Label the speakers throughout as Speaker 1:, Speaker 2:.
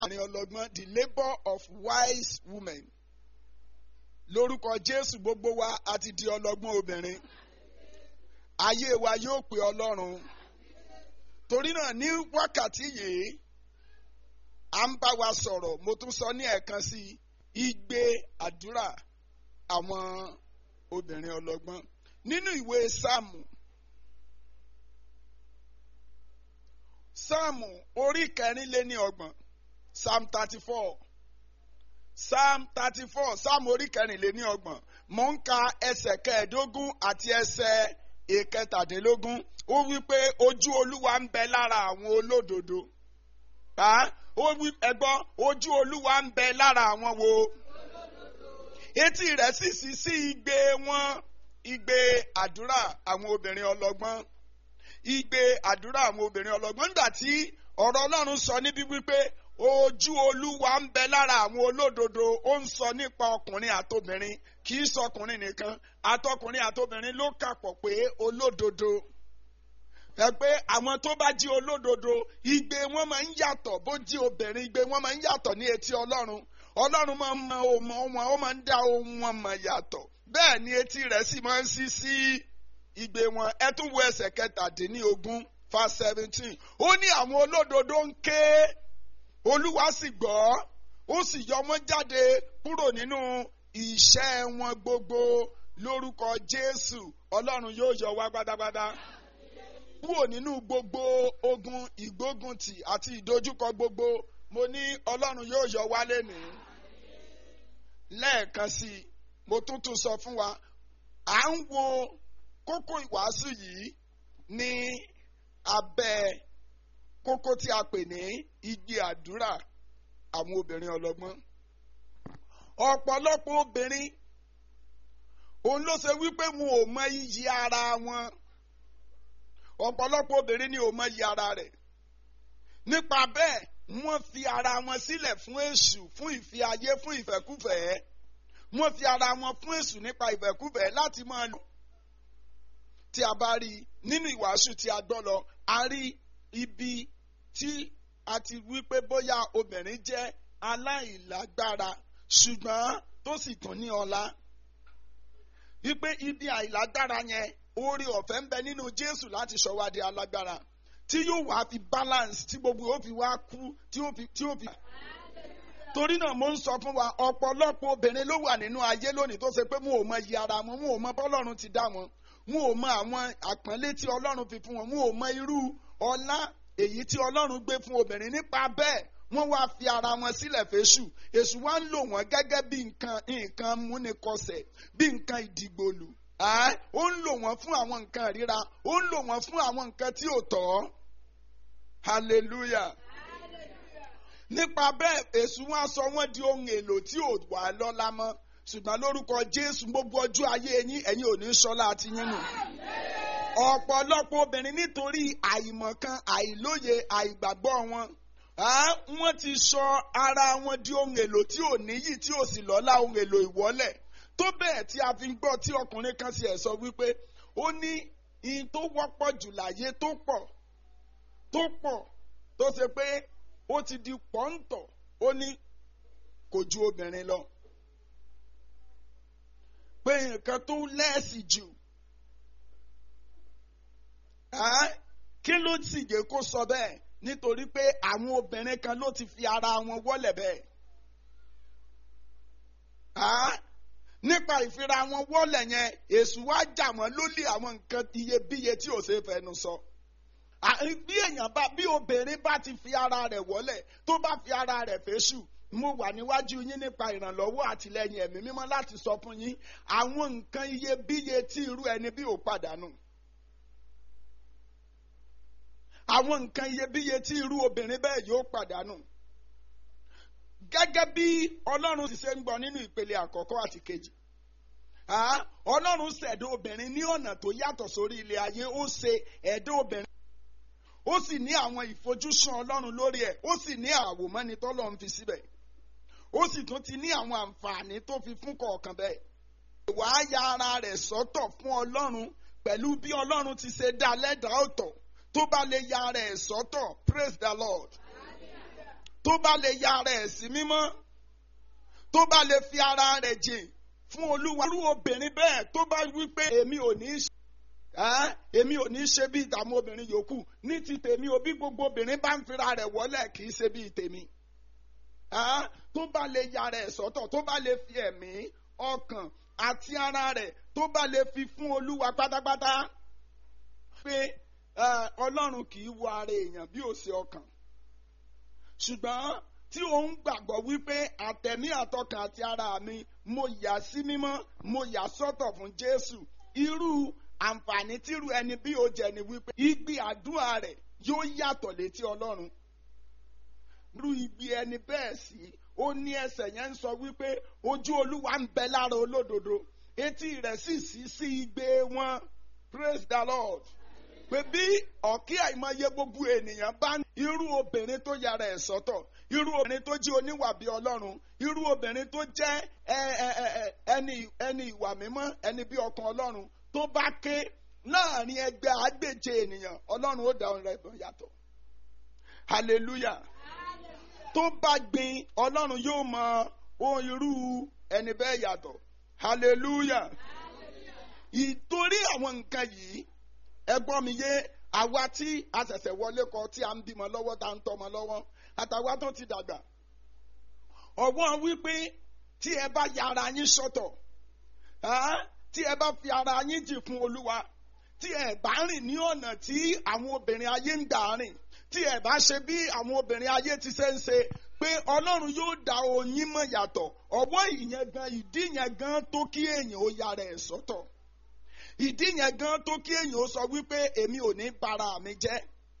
Speaker 1: àárín ọlọ́gbọ́n the labour of wise women lórúkọ Jésù gbogbo wa àti di ọlọ́gbọ́n obìnrin ayé wa yóò pè Ọlọ́run torí náà ní wákàtí yìí à ń bá wa sọ̀rọ̀ mo tún sọ ní ẹ̀ẹ̀kan sí igbe àdúrà àwọn obìnrin ọlọ́gbọ́n nínú ìwé sáàmù sáàmù orí kẹrìnléní ọgbọ̀n psalm thirty four psalm thirty four psalm orí kẹrìnléní ọgbọ̀n mò ń ka ẹsẹ̀ kẹẹ̀ẹ́dógún àti ẹsẹ̀ ìkẹtàdínlógún ó wí pé ojú olúwa ń bẹ lára àwọn olódodo ó wí ẹgbọ́n ojú olúwa ń bẹ lára àwọn wo etí rẹ̀ sì sí sí igbe wọn igbe àdúrà àwọn obìnrin ọlọ́gbọ́n igbe àdúrà àwọn obìnrin ọlọ́gbọ́n nígbà tí ọ̀rọ̀ Ọlọ́run sọ níbi wípé ojú olúwa ń bẹ lára àwọn olódodo ó ń sọ nípa ọkùnrin àtobìnrin kì í sọkùnrin nìkan àtọkùnrin àtobìnrin ló kàpọ̀ pé olódodo ẹ pé àwọn tó bá jí olódodo igbe wọn máa ń yàtọ̀ bó jí obìnrin igbe wọn máa ń yàtọ̀ ní etí Ọlọ́run Ọlọ́run máa ń mọ ohun wọn ó máa ń dá ohun wọn mọ̀ yàtọ̀ bẹ́ẹ̀ ni etí rẹ̀ sì máa ń ṣí sí igbe wọn ẹ tún wo ẹsẹ̀ kẹtàdínlógún verse seventeen ó ní àwọn olódodo ń ké Olúwa sì gbọ́ ó sì yọ wọ́n jáde kúrò nínú ìṣẹ́ wọn gbogbo lórúkọ Jésù Ọlọ́run yóò yọ wá gbádágbádá kúrò nínú gbogbo ogun ìgbóguntì àti ìdojúkọ gbogbo mo ní Ọlọ́run yóò yọ wá lénìí lẹ́ẹ̀kan sí i mo tún tún sọ fún wa à ń wo kókó ìwàásù yìí ní abẹ́ kókó tí a pè ní igbe àdúrà àwọn obìnrin ọlọ́gbọ́n ọ̀pọ̀lọpọ̀ obìnrin òun ló ṣe wípé wọn ò mọ iyì ara wọn ọ̀pọ̀lọpọ̀ obìnrin ni ò mọ iyì ara rẹ̀ nípa bẹ́ẹ̀ wọ́n fi ara wọn sílẹ̀ fún èṣù fún ìfẹ́ ayé fún ìfẹ́kúfẹ̀ẹ́ wọ́n fi ara wọn fún èṣù nípa ìfẹ́kúfẹ̀ẹ́ láti máa lò tí a bá rí nínú ìwàásù tí a gbọ́ lọ a rí ibi tí a ti wí pé bóyá obìnrin jẹ́ aláìlágbára ṣùgbọ́n tó sì tún ní ọlá wípé ibi àìlágbára yẹn oore ọ̀fẹ́ ń bẹ nínú Jésù láti sọ wá di alágbára tí yóò wá fi balance tí gbogbo yóò fi wá kú tí yóò fi tí yóò fi. torí náà mo ń sọ fún wa ọ̀pọ̀lọpọ̀ obìnrin ló wà nínú ayé lónìí tó ṣe pé wọn ò mọ iye ara wọn wọn ò mọ bọ́lọ́run ti dá wọn wọn ò mọ àwọn àpọ́nlé tí Ọlọ́run fi fún wọn wọn ò mọ irú ọlá èyí tí Ọlọ́run gbé fún obìnrin nípa bẹ́ẹ̀ wọ́n wá fi ara wọn sílẹ̀ fésù èṣù wá ń lò wọ́n gẹ́gẹ́ bí nǹkan nǹkan múnikọsẹ̀ bí nǹkan ìdìgbòlù ó ń lò wọ́n fún àwọn nǹkan ríra ó ń lò wọ́n fún àwọn nǹkan tí ò tọ́ hallelujah nípa bẹ́ẹ̀ èṣù wọn sọ wọ́n di ohun èlò tí ò wà lọ́lá mọ́ ṣùgbọ́n lórúkọ Jésù gbogbo ọjọ́ ayé yín ẹ̀yin ò ní sọ́lá àti yín nù ọ̀pọ̀lọpọ̀ obìnrin nítorí àìmọ̀kan àìlóye àìgbàgbọ́ wọn wọ́n ti sọ ara wọn di ohun èlò tí ò níyì tí ò sì lọ́lá ohun èlò ìwọ́lẹ̀ tó bẹ́ẹ̀ tí a fi ń gbọ́ tí ọkùnrin kan sì ẹ̀ sọ wípé ó ní ihun tó wọ́pọ̀ jù láyé tó pọ̀ tó pọ̀ tó ṣe pé ó ti di pọ́ńtọ̀ ó ní kò ju obìnrin lọ pé nǹkan tó lẹ́ẹ̀sì jù kí ló sì jẹ́ kó sọ bẹ́ẹ̀ nítorí pé àwọn obìnrin kan ló ti fi ara wọn wọ́lẹ̀ bẹ́ẹ̀ nípa ìfira wọn wọ́lẹ̀ yẹn èṣù wá jà wọ́n lólè àwọn nǹkan iyebíye tí ò ṣe é fẹnu sọ. bí èèyàn bá bí obìnrin bá ti fi ara rẹ̀ wọ́lẹ̀ tó bá fi ara rẹ̀ fẹ́ṣù mo wà níwájú yín nípa ìrànlọ́wọ́ àtìlẹ́yìn ẹ̀mí mímọ́ láti sọ fún yín àwọn nǹkan iyebíye tí irú ẹni bí ò pàdánù. àwọn nǹkan iyebíye tí irú obìnrin bẹ́ẹ̀ yóò pàdánù gẹ́gẹ́ bí ọlọ́run ti ṣe ń gbọ́ nínú ìpele àkọ́kọ́ àti kejì ọlọ́run ṣẹ̀dá obìnrin ní ọ̀nà tó yàtọ̀ sórí ilé ayé ó ṣe ẹ̀dá obìnrin ó sì ní àwọn ìfojúsùn ọlọ́run lórí ẹ̀ ó sì ní àwòmọ́ni tọ́lọ́run fi síbẹ̀ ó sì tún ti ní àwọn àǹfààní tó fi fún kọ̀ọ̀kan bẹ́ẹ̀ ìwà ya ara rẹ̀ sọ́tọ̀ fún ọlọ́run pẹ̀lú bí ọlọ́run ti ṣe dá lẹ́dàá ọ̀tọ̀ tó bá lè ya ara ẹ̀ sọ́tọ̀ praise the lord tó bá lè ya ara ẹ̀ sí mímọ́ tó bá lè fi ara rẹ̀ jìn fún olúwa irú obìnrin bẹ́ẹ̀ tó bá wí pé èmi ò ní í ṣe ẹ́ èmi ò ní í ṣe bí ìdààmú obìnrin yòókù ní ti tèmi o bí gbogbo obìnrin bá ń fira rẹ̀ wọlé kì í ṣe bí tèmi ẹ́ tó bá lè ya rẹ̀ sọ́tọ̀ tó bá lè fi ẹ̀mí ọkàn àti ara rẹ̀ tó bá lè fi fún olúwa pátápátá pé ọlọ́run kì í wo ara èèyàn bí ó ṣe ọkàn ṣùgbọ́n tí òun gbàgbọ́ wípé àtẹ̀mí àtọkàn àti ara mi mo yà sí mímọ́ mo yà sọ́tọ̀ fún Jésù irú àǹfààní tírú ẹni bí ó jẹ ni wípé igbe àdúrà rẹ̀ yóò yàtọ̀ létí Ọlọ́run irú igbe ẹni bẹ́ẹ̀ sí ó ní ẹsẹ̀ yẹn ń sọ wípé ojú Olúwa ń bẹ lára olódodo etí rẹ̀ sì sí sí igbe wọn praise the Lord pé bí ọ̀kí àìmọye gbogbo ènìyàn bá ní irú obìnrin tó yára ẹ̀ sọ́tọ̀ irú obìnrin tó jẹ́ oníwà bí ọlọ́run irú obìnrin tó jẹ́ ẹni ẹni ìwà mímọ́ ẹni bí ọkàn ọlọ́run tó bá ké láàrin ẹgbẹ́ àgbèjẹ ènìyàn ọlọ́run ó dá ohùn rẹ̀ bọ̀ yàtọ̀ hallelujah tó bá gbin ọlọ́run yóò mọ ohun irú ẹni bẹ́ẹ̀ yàtọ̀ hallelujah ìtorí àwọn nǹkan yìí ẹgbọ́n mi yé àwa tí a ṣẹ̀ṣẹ̀ wọlé kọ tí a ń bímọ lọ́wọ́ tá a ń tọ́mọ lọ́wọ́ àtàwa tó ti dàgbà ọ̀wọ́n wípé tí ẹ bá ya ara yín sọ́tọ̀ tí ẹ bá fi ara yín jì fún olúwa tí ẹ bá rìn ní ọ̀nà tí àwọn obìnrin ayé ń gbà rìn tí ẹ bá ṣe bí àwọn obìnrin ayé ti ṣe ń ṣe pé ọlọ́run yóò dá oyin mọ̀ yàtọ̀ ọwọ́ ìyẹn gan ìdí yẹn gan tó kí èèyàn ó yára ẹ̀ sọ́tọ̀ ìdí yẹn gan tó kí èèyàn ó sọ wípé èmi ò ní bara mi jẹ́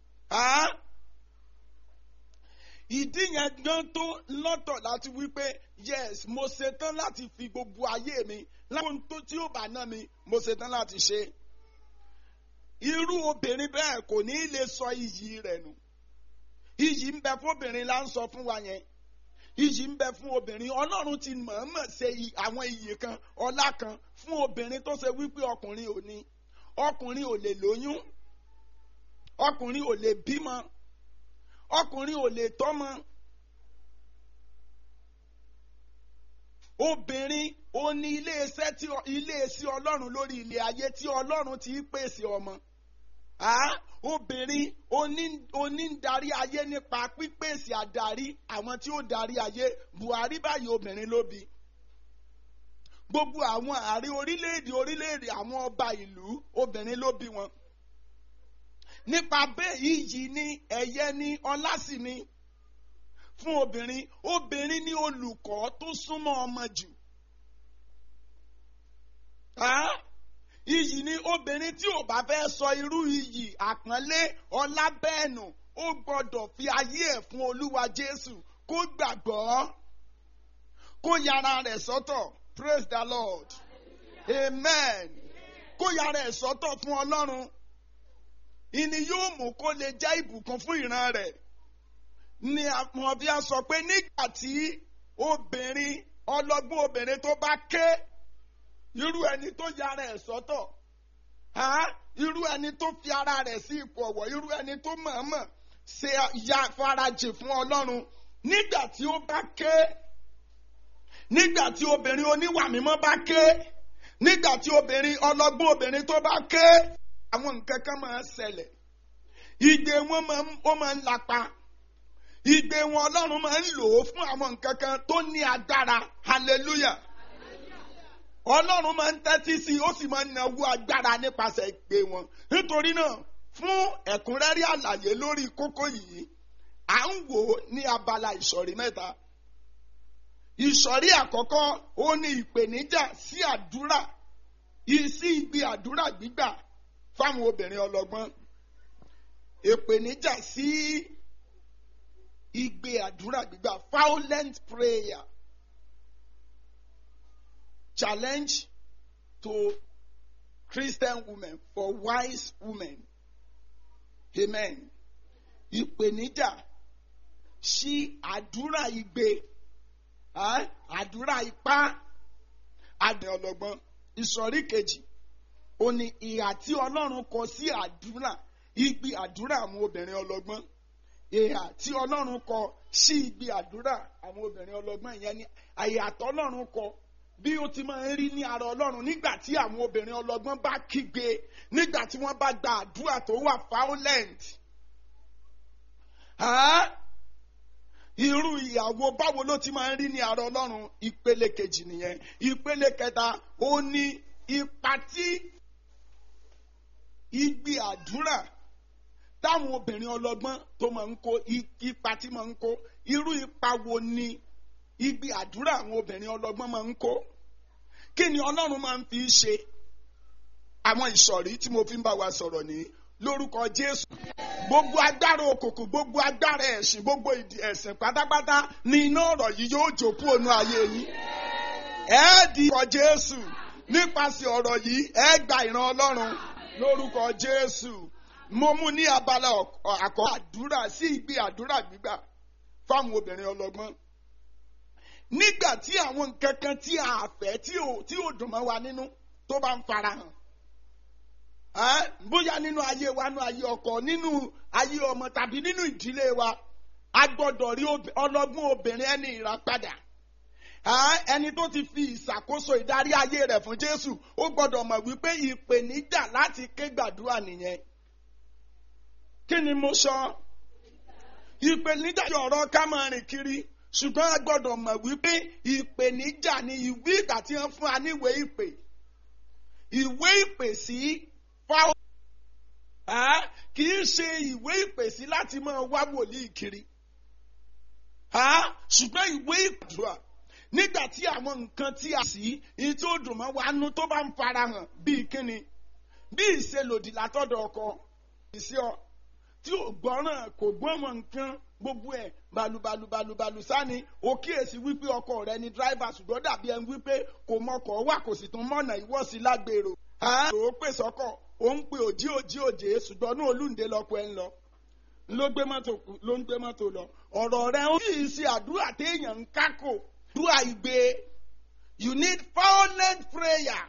Speaker 1: ìdí yẹn gan tó lọ́tọ̀ láti wípé yes mo ṣetán láti fi gbogbo ayé mi láwọn tó tí ó bá ná mi mo ṣetán láti ṣe irú obìnrin bẹ́ẹ̀ kò ní lè sọ iyì rẹ̀ nù iyì ń bẹ fún obìnrin là ń sọ fún wa yẹn iyì ń bẹ fún obìnrin ọlọ́run ti mọ̀ọ́mọ̀ ṣe àwọn iyì kan ọlá kan fún obìnrin tó ṣe wípé ọkùnrin ò ní ọkùnrin ò lè lóyún ọkùnrin ò lè bímọ ọkùnrin ò lè tọ́mọ obìnrin ó ní iléeṣẹ́ tí iléeṣẹ́ ọlọ́run lórí ilé ayé tí ọlọ́run ti pèsè ọmọ obìnrin oní ń darí ayé nípa pípèsè àdarí àwọn tí ó darí ayé Buhari báyìí obìnrin ló bí gbogbo àwọn ààrẹ orílẹ̀-èdè orílẹ̀-èdè àwọn ọba ìlú obìnrin ló bí wọn nípa bẹ́ẹ̀ iyì ní ẹ̀yẹ ní ọlá sì ni fún obìnrin obìnrin ní olùkọ́ tó súnmọ́ ọmọ jù iyì ní obìnrin tí ò bá fẹ́ sọ irú iyì àpọ́nlé ọlá bẹ́ẹ̀ nù ó gbọ́dọ̀ fi ayé ẹ̀ fún olúwa jésù kó gbàgbọ́ kó yára rẹ̀ sọ́tọ̀ praise the lord amen kó yára ẹ̀ sọ́tọ̀ fún ọlọ́run ìní yóò mú kó lè jẹ́ ìbùkún fún ìran rẹ̀ ni àwọn bí a sọ pé nígbà tí obìnrin ọlọ́gbọ́n obìnrin tó bá ké irú ẹni tó yára ẹ̀ sọ́tọ̀ irú ẹni tó fi ara rẹ̀ sí ipò ọ̀wọ̀ irú ẹni tó mọ̀ọ́mọ̀ ṣe ya farajì fún ọlọ́run nígbà tí ó bá ké nígbà tí obìnrin oníwà mímọ́ bá ké nígbà tí obìnrin ọlọ́gbọ́n obìnrin tó bá ké àwọn nǹkan kan máa ń ṣẹlẹ̀ ìgbé wọn máa ń lapa ìgbé wọn ọlọ́run máa ń lò ó fún àwọn nǹkan kan tó ní agbára hallelujah ọlọ́run máa ń tẹ́tí sí i ó sì máa ń nawó agbára nípasẹ̀ ìgbé wọn nítorí náà fún ẹ̀kúnrẹ́rẹ́ àlàyé lórí kókó yìí à ń wò ó ní abala ìsọ̀rí mẹ́ta ìsọ̀rí àkọ́kọ́ ó ní ìpèníjà sí àdúrà sí igbe àdúrà gbígbà fáwọn obìnrin ọlọ́gbọ́n ìpèníjà sí igbe àdúrà gbígbà violent prayer challenge to Christian women for wise women amen ìpèníjà sí àdúrà igbe àdúrà ipá àdé ọlọ́gbọ́n ìsọ̀rí kejì ó ní ìhà tí ọlọ́run kọ sí àdúrà igbe àdúrà àwọn obìnrin ọlọ́gbọ́n ìhà tí ọlọ́run kọ sí ibi àdúrà àwọn obìnrin ọlọ́gbọ́n ìyẹn ní àyàtọ̀ ọlọ́run kọ bí ó ti máa ń rí ní ara ọlọ́run nígbà tí àwọn obìnrin ọlọ́gbọ́n bá kígbe nígbà tí wọ́n bá gba àdúrà tó wà violent. irú ìyàwó báwo ló ti máa ń rí ní ara ọlọ́run ìpele kejì nìyẹn ìpele kẹta ó ní ipa tí igbe àdúrà táwọn obìnrin ọlọ́gbọ́n tó máa ń kó ipa tí máa ń kó irú ipa wo ni igbe àdúrà àwọn obìnrin ọlọ́gbọ́n máa ń kó kí ni ọlọ́run máa ń fi ṣe àwọn ìsọ̀rí tí mo fi ń bá wa sọ̀rọ̀ ní lórúkọ jésù gbogbo agbára òkùnkùn gbogbo agbára ẹ̀sìn gbogbo ìdí ẹ̀sìn pátápátá ni iná ọ̀rọ̀ yìí yóò jòkú ònú ayé yín ẹ di ọkọ jésù nípasẹ̀ ọ̀rọ̀ yìí ẹ gba ìran ọlọ́run lórúkọ jésù mo mú ní abala àkọ́ àdúrà sí ìgbé àdúrà gbígbà fáwọn obìnrin ọlọ́gbọ́n nígbà tí àwọn nǹkan kan tí a fẹ́ tí ò dùn mọ́ wa nínú tó bá ń farahàn bóyá nínú ayé wa nínú ayé ọkọ nínú ayé ọmọ tàbí nínú ìdílé wa a gbọ́dọ̀ rí ọlọ́gbọ́n obìnrin ẹni ìràpadà ẹni tó ti fi ìṣàkóso ìdarí ayé rẹ̀ fún Jésù ó gbọ́dọ̀ mọ̀ wípé ìpèníjà láti ké gbàdúrà nìyẹn kí ni mo sọ ìpèníjà yọ ọ̀rọ̀ ká máa rìn kiri ṣùgbọ́n a gbọ́dọ̀ mọ̀ wípé ìpèníjà ni ìwé ìgbà tí wọ́n fún wa níwèé ìpè ìwé ìpè sí fáwọn kì í ṣe ìwé ìpè sí láti máa wá wòlíì kiri ṣùgbọ́n ìwé ìpàdúrà nígbà tí àwọn nǹkan tí a sì ní tí ó dùn mọ́ wa nú tó bá ń farahàn bíi kíni bí ìṣelòdì látọ̀dọ̀ ọkọ ìṣe ọ tí ò gbọ́ràn kò gbọ́mọ̀ nǹkan gbogbo ẹ̀ balùbalùbalùbalù sani ó kíyèsí wípé ọkọ rẹ ni dráìvà ṣùgbọ́n dàbí ẹni wípé kò mọkọ̀ wà kò sì tún mọ̀nà ìwọ́sí lágbèrò. ó pè sọ́kọ̀ ó ń pe òjì òjì òjè ṣùgbọ́n ní olúǹde lọ́pọ̀ ẹ̀ ń lọ ló gbé mọ́tò ló ń gbé mọ́tò lọ ọ̀rọ̀ rẹ ó sì ṣe àdúrà téèyàn ń kákò àdúrà ìgbé you need violent prayer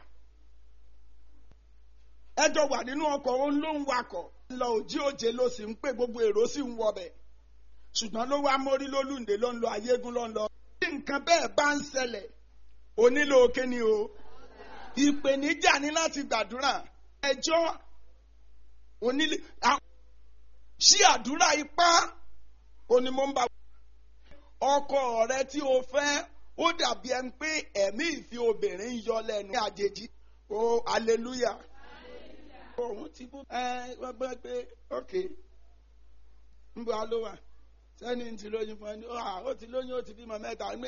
Speaker 1: ẹjọ́ wà nínú ọkọ̀ òun ló ń wakọ̀ lọ òjì òjè ló sì ń pè gbogbo èrò sì ń wọbẹ̀ ṣùgbọ́n ló wá mórí lólùndé ló ń lọ ayégún ló ń lọ. bí nǹkan bẹ́ẹ̀ bá ń ṣẹlẹ̀ o nílò kíni o ìpèníjà ní láti gbàdúrà ẹjọ́ onílé ṣí àdúrà ipá òní mo ń bá ọkọ rẹ tí o fẹ́ ó dàbí ẹni pé ẹ̀mí ìfi obìnrin yọ lẹ́nu ní àjèjì o hallelujah òun ti bú ẹ wọ́n gbọ́ pé ok ń bọ́ a ló wà sẹ́ni ti lóyún fún ẹni ó ti lóyún ó ti bímọ mẹ́ta ẹ́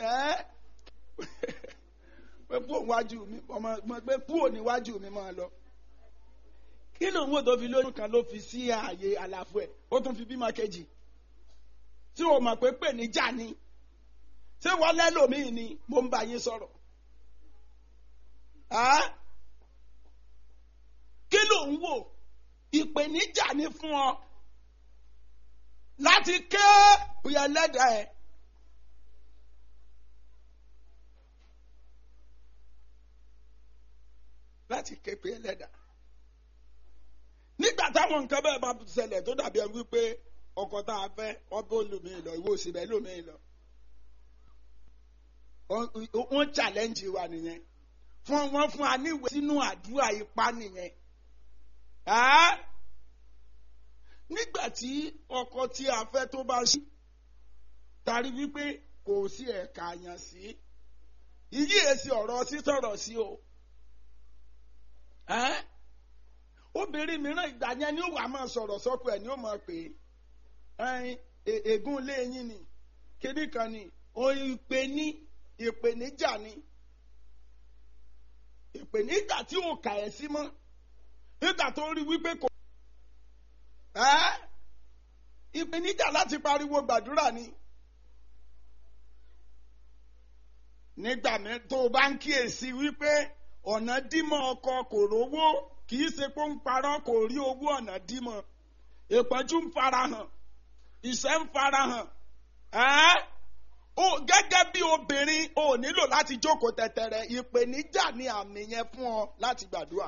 Speaker 1: pé kúò níwájú mi ọmọ pé kúò níwájú mi máa lọ. kí ló ń wò tó fi lóyún kan ló fi sí ààyè àlàfo ẹ̀ ó tún fi bímọ kejì tí o mọ̀ pé pè ní jà ni ṣé wọ́n lẹ́lòmíì ni mo ń bá yín sọ̀rọ̀. kí ló ń wò ìpèníjà ni fún ọ láti ké òyà lẹ́dàá ẹ̀. láti ké pé ẹlẹ́dàá. nígbà táwọn nǹkan bẹ́ẹ̀ bá ṣẹlẹ̀ tó dàbí ẹ wípé ọkọ tá a fẹ́ ọbẹ̀ olùmíì lọ ìwé òsì bẹ́ẹ̀ lómìí lọ. wọ́n challenge wa nìyẹn fún wọn fún wa níwèé sínú àdúrà ipá nìyẹn nígbà tí ọkọ tí a fẹ́ tó bá ṣí tari wípé kò sí ẹ̀ka àyàn sí ìyí èsì ọ̀rọ̀ sítọ̀rọ̀ sí o obìnrin mìíràn ìgbà yẹn ni ó wà máa sọ̀rọ̀ sọ́kọ ẹ̀ ni ó máa pè é ègún ilé yín ni kíní kan ni ìpè ní ìpèníjà ni ìpèníjà tí ò kà ẹ́ sí mọ́ nígbà tó rí wípé kò ìpèníjà láti pariwo gbàdúrà ni. nígbà tó o bá ń kíyèsí wípé ọ̀nà dímọ̀ ọkọ kò rówó kì í ṣe pé ó ń parọ́ kò rí owó ọ̀nà dímọ̀ ìpọ́njú ń farahàn ìṣẹ́ ń farahàn ó gẹ́gẹ́ bí obìnrin ó nílò láti jókòó tẹ̀tẹ̀rẹ̀ ìpèníjà ni àmì yẹn fún ọ láti gbàdúrà.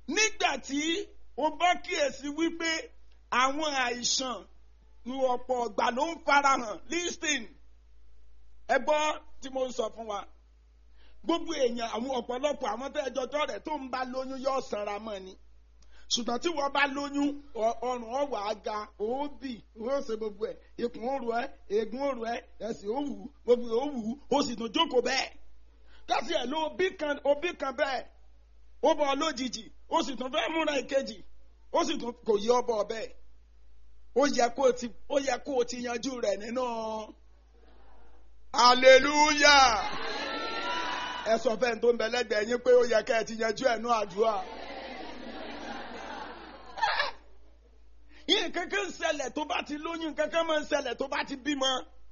Speaker 1: nígbà tí o bá kíyèsí wípé àwọn àìsàn ní ọ̀pọ̀ ọ̀gbà ló ń farahàn listing ẹ gbọ́ tí mo ń sọ fún wa gbogbo èèyàn àwọn ọ̀pọ̀lọpọ̀ àwọn tó ẹjọ́ tọ́ rẹ̀ tó ń bá lóyún yóò sanra mọ́ ni ṣùgbọ́n tí wọ́n bá lóyún ọrùn ọ̀wà aga òóbì ó ṣe gbogbo ẹ̀ ikùn òru ẹ̀ eegun òru ẹ̀ ẹ̀sìn òwú gbogbo òwú ó sì tún jókòó bẹ́ẹ̀ kásì ẹ̀ ló òbí kan òbí kan bẹ́ẹ̀ ó bọ̀ lójijì ó sì tún fẹ́ múra ìkejì ó sì tún kò yí ọbọ̀ bẹ́ẹ̀ ó yẹ kó o ti ó yẹ kó o ti yanjú rẹ̀ nínú hallelujah ẹ sọ fẹ́ni tó ń bẹ lẹ́gbẹ̀ẹ́ yín pé ó yẹ ká ẹ ti yanjú ẹ̀ nú àdúrà. yín kankan ṣẹlẹ̀ tó bá ti lóyún kankan máa ń ṣẹlẹ̀ tó bá ti bímọ.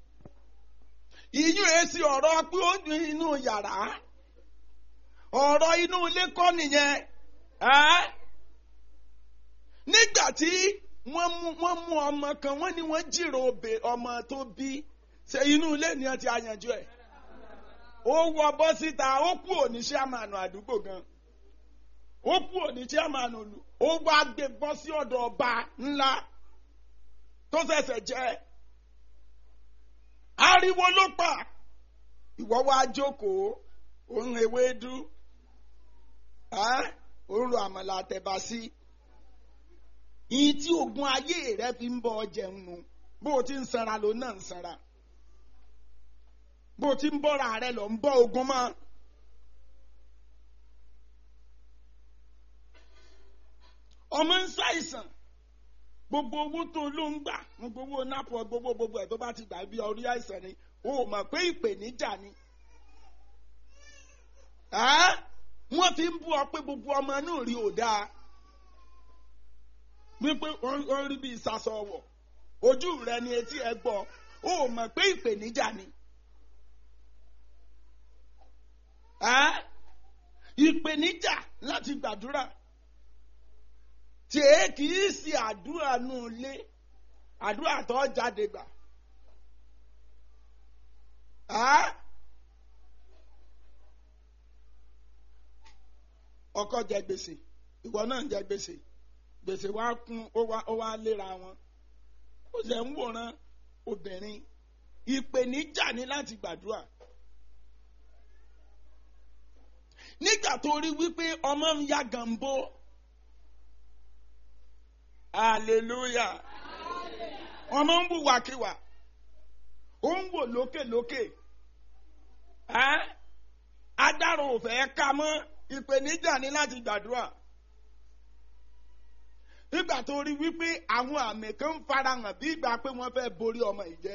Speaker 1: ìyún èsì ọ̀rọ̀ pé ó dùn inú yàrá ọ̀rọ̀ inú ilé kọ́ nìyẹn. nígbà tí wọ́n mú ọmọ kan wọ́n ní wọ́n jìrò ọmọ tó bí ṣe inú ilé ni wọ́n ti àyànjú ẹ̀ ó wọ bọ́ síta ó kú òní chairman àdúgbò gan ó kú òní chairman olù ó wá gbé bọ́ sí ọ̀dọ̀ ọba ńlá tó ṣẹ̀ṣẹ̀ jẹ́ ariwo ló pa ìwọ wá jókòó òun ewédú òun ro àmàlà àtẹ̀bà sí ìyí tí oògùn ayé rẹ fi ń bọ jẹun nu bó o ti ń sanra ló náà ń sanra bó ti ń bọ́ra rẹ lọ ń bọ́ ogun mọ́. ọmọ ń ṣàìsàn gbogbo owó tó ló ń gbà gbogbo owó nápò gbogbo gbogbo ẹ̀ tó bá ti gbà bí orí àìsàn ni o ò mọ̀ pé ìpèníjà ni. wọ́n fi ń bú ọ pé gbogbo ọmọ náà rí ò dáa wípé wọ́n rí bí ìsasọ wọ̀ ojú rẹ ni etí ẹ gbọ́ o ò mọ̀ pé ìpèníjà ni. ìpèníjà láti gbàdúrà tí èé kì í ṣe àdúrà nù lé àdúrà tó jáde gbà. ọkọ jẹ gbèsè ìwọ náà jẹ gbèsè gbèsè wa kún ó wá léra wọn ó sì ń wòran obìnrin ìpèníjà ni láti gbàdúrà. nígbà tó rí wípé ọmọ ń ya gàmbó hallelujah ọmọ ń wùwàkiwà ó ń wò lókèlókè adarò òfẹ́ ká mọ́ ìpèníjà ní láti gbàdúrà nígbà tó rí wípé àwọn àmì kan ń farahàn bí ìgbà pé wọ́n fẹ́ borí ọmọ ìjẹ́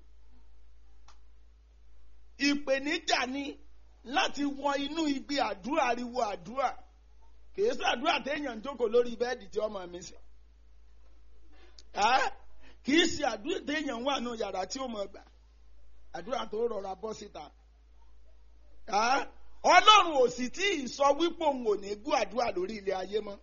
Speaker 1: ìpèníjà ni láti wọ inú igbe àdúrà ariwo àdúrà kìí sàdúrà téèyàn ń jókòó lórí bẹ́ẹ̀dì tí ọmọ mi sí kìí ṣe àdúrà téèyàn wà nù yàrá tí ó mọ̀ gbà àdúrà tó rọra bọ́ síta ọlọ́run ò sì tí ì sọ wípé òun ò ní gbọ́ àdúrà lórí ilé ayé mọ́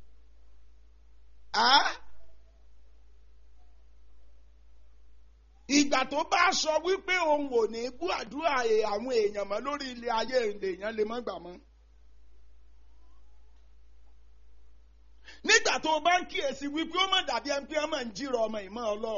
Speaker 1: ìgbà tó bá sọ wípé òun ò ní gbọ́ àdúrà àwọn èèyàn mọ́ lórí ilé ayé èèyàn lè mọ́ gbà mọ́. nígbà tó o bá ń kíyèsí wípé ó mọ̀ dàbí ẹni pé ọmọ ń jírọ ọmọ ìmọ̀ ọlọ́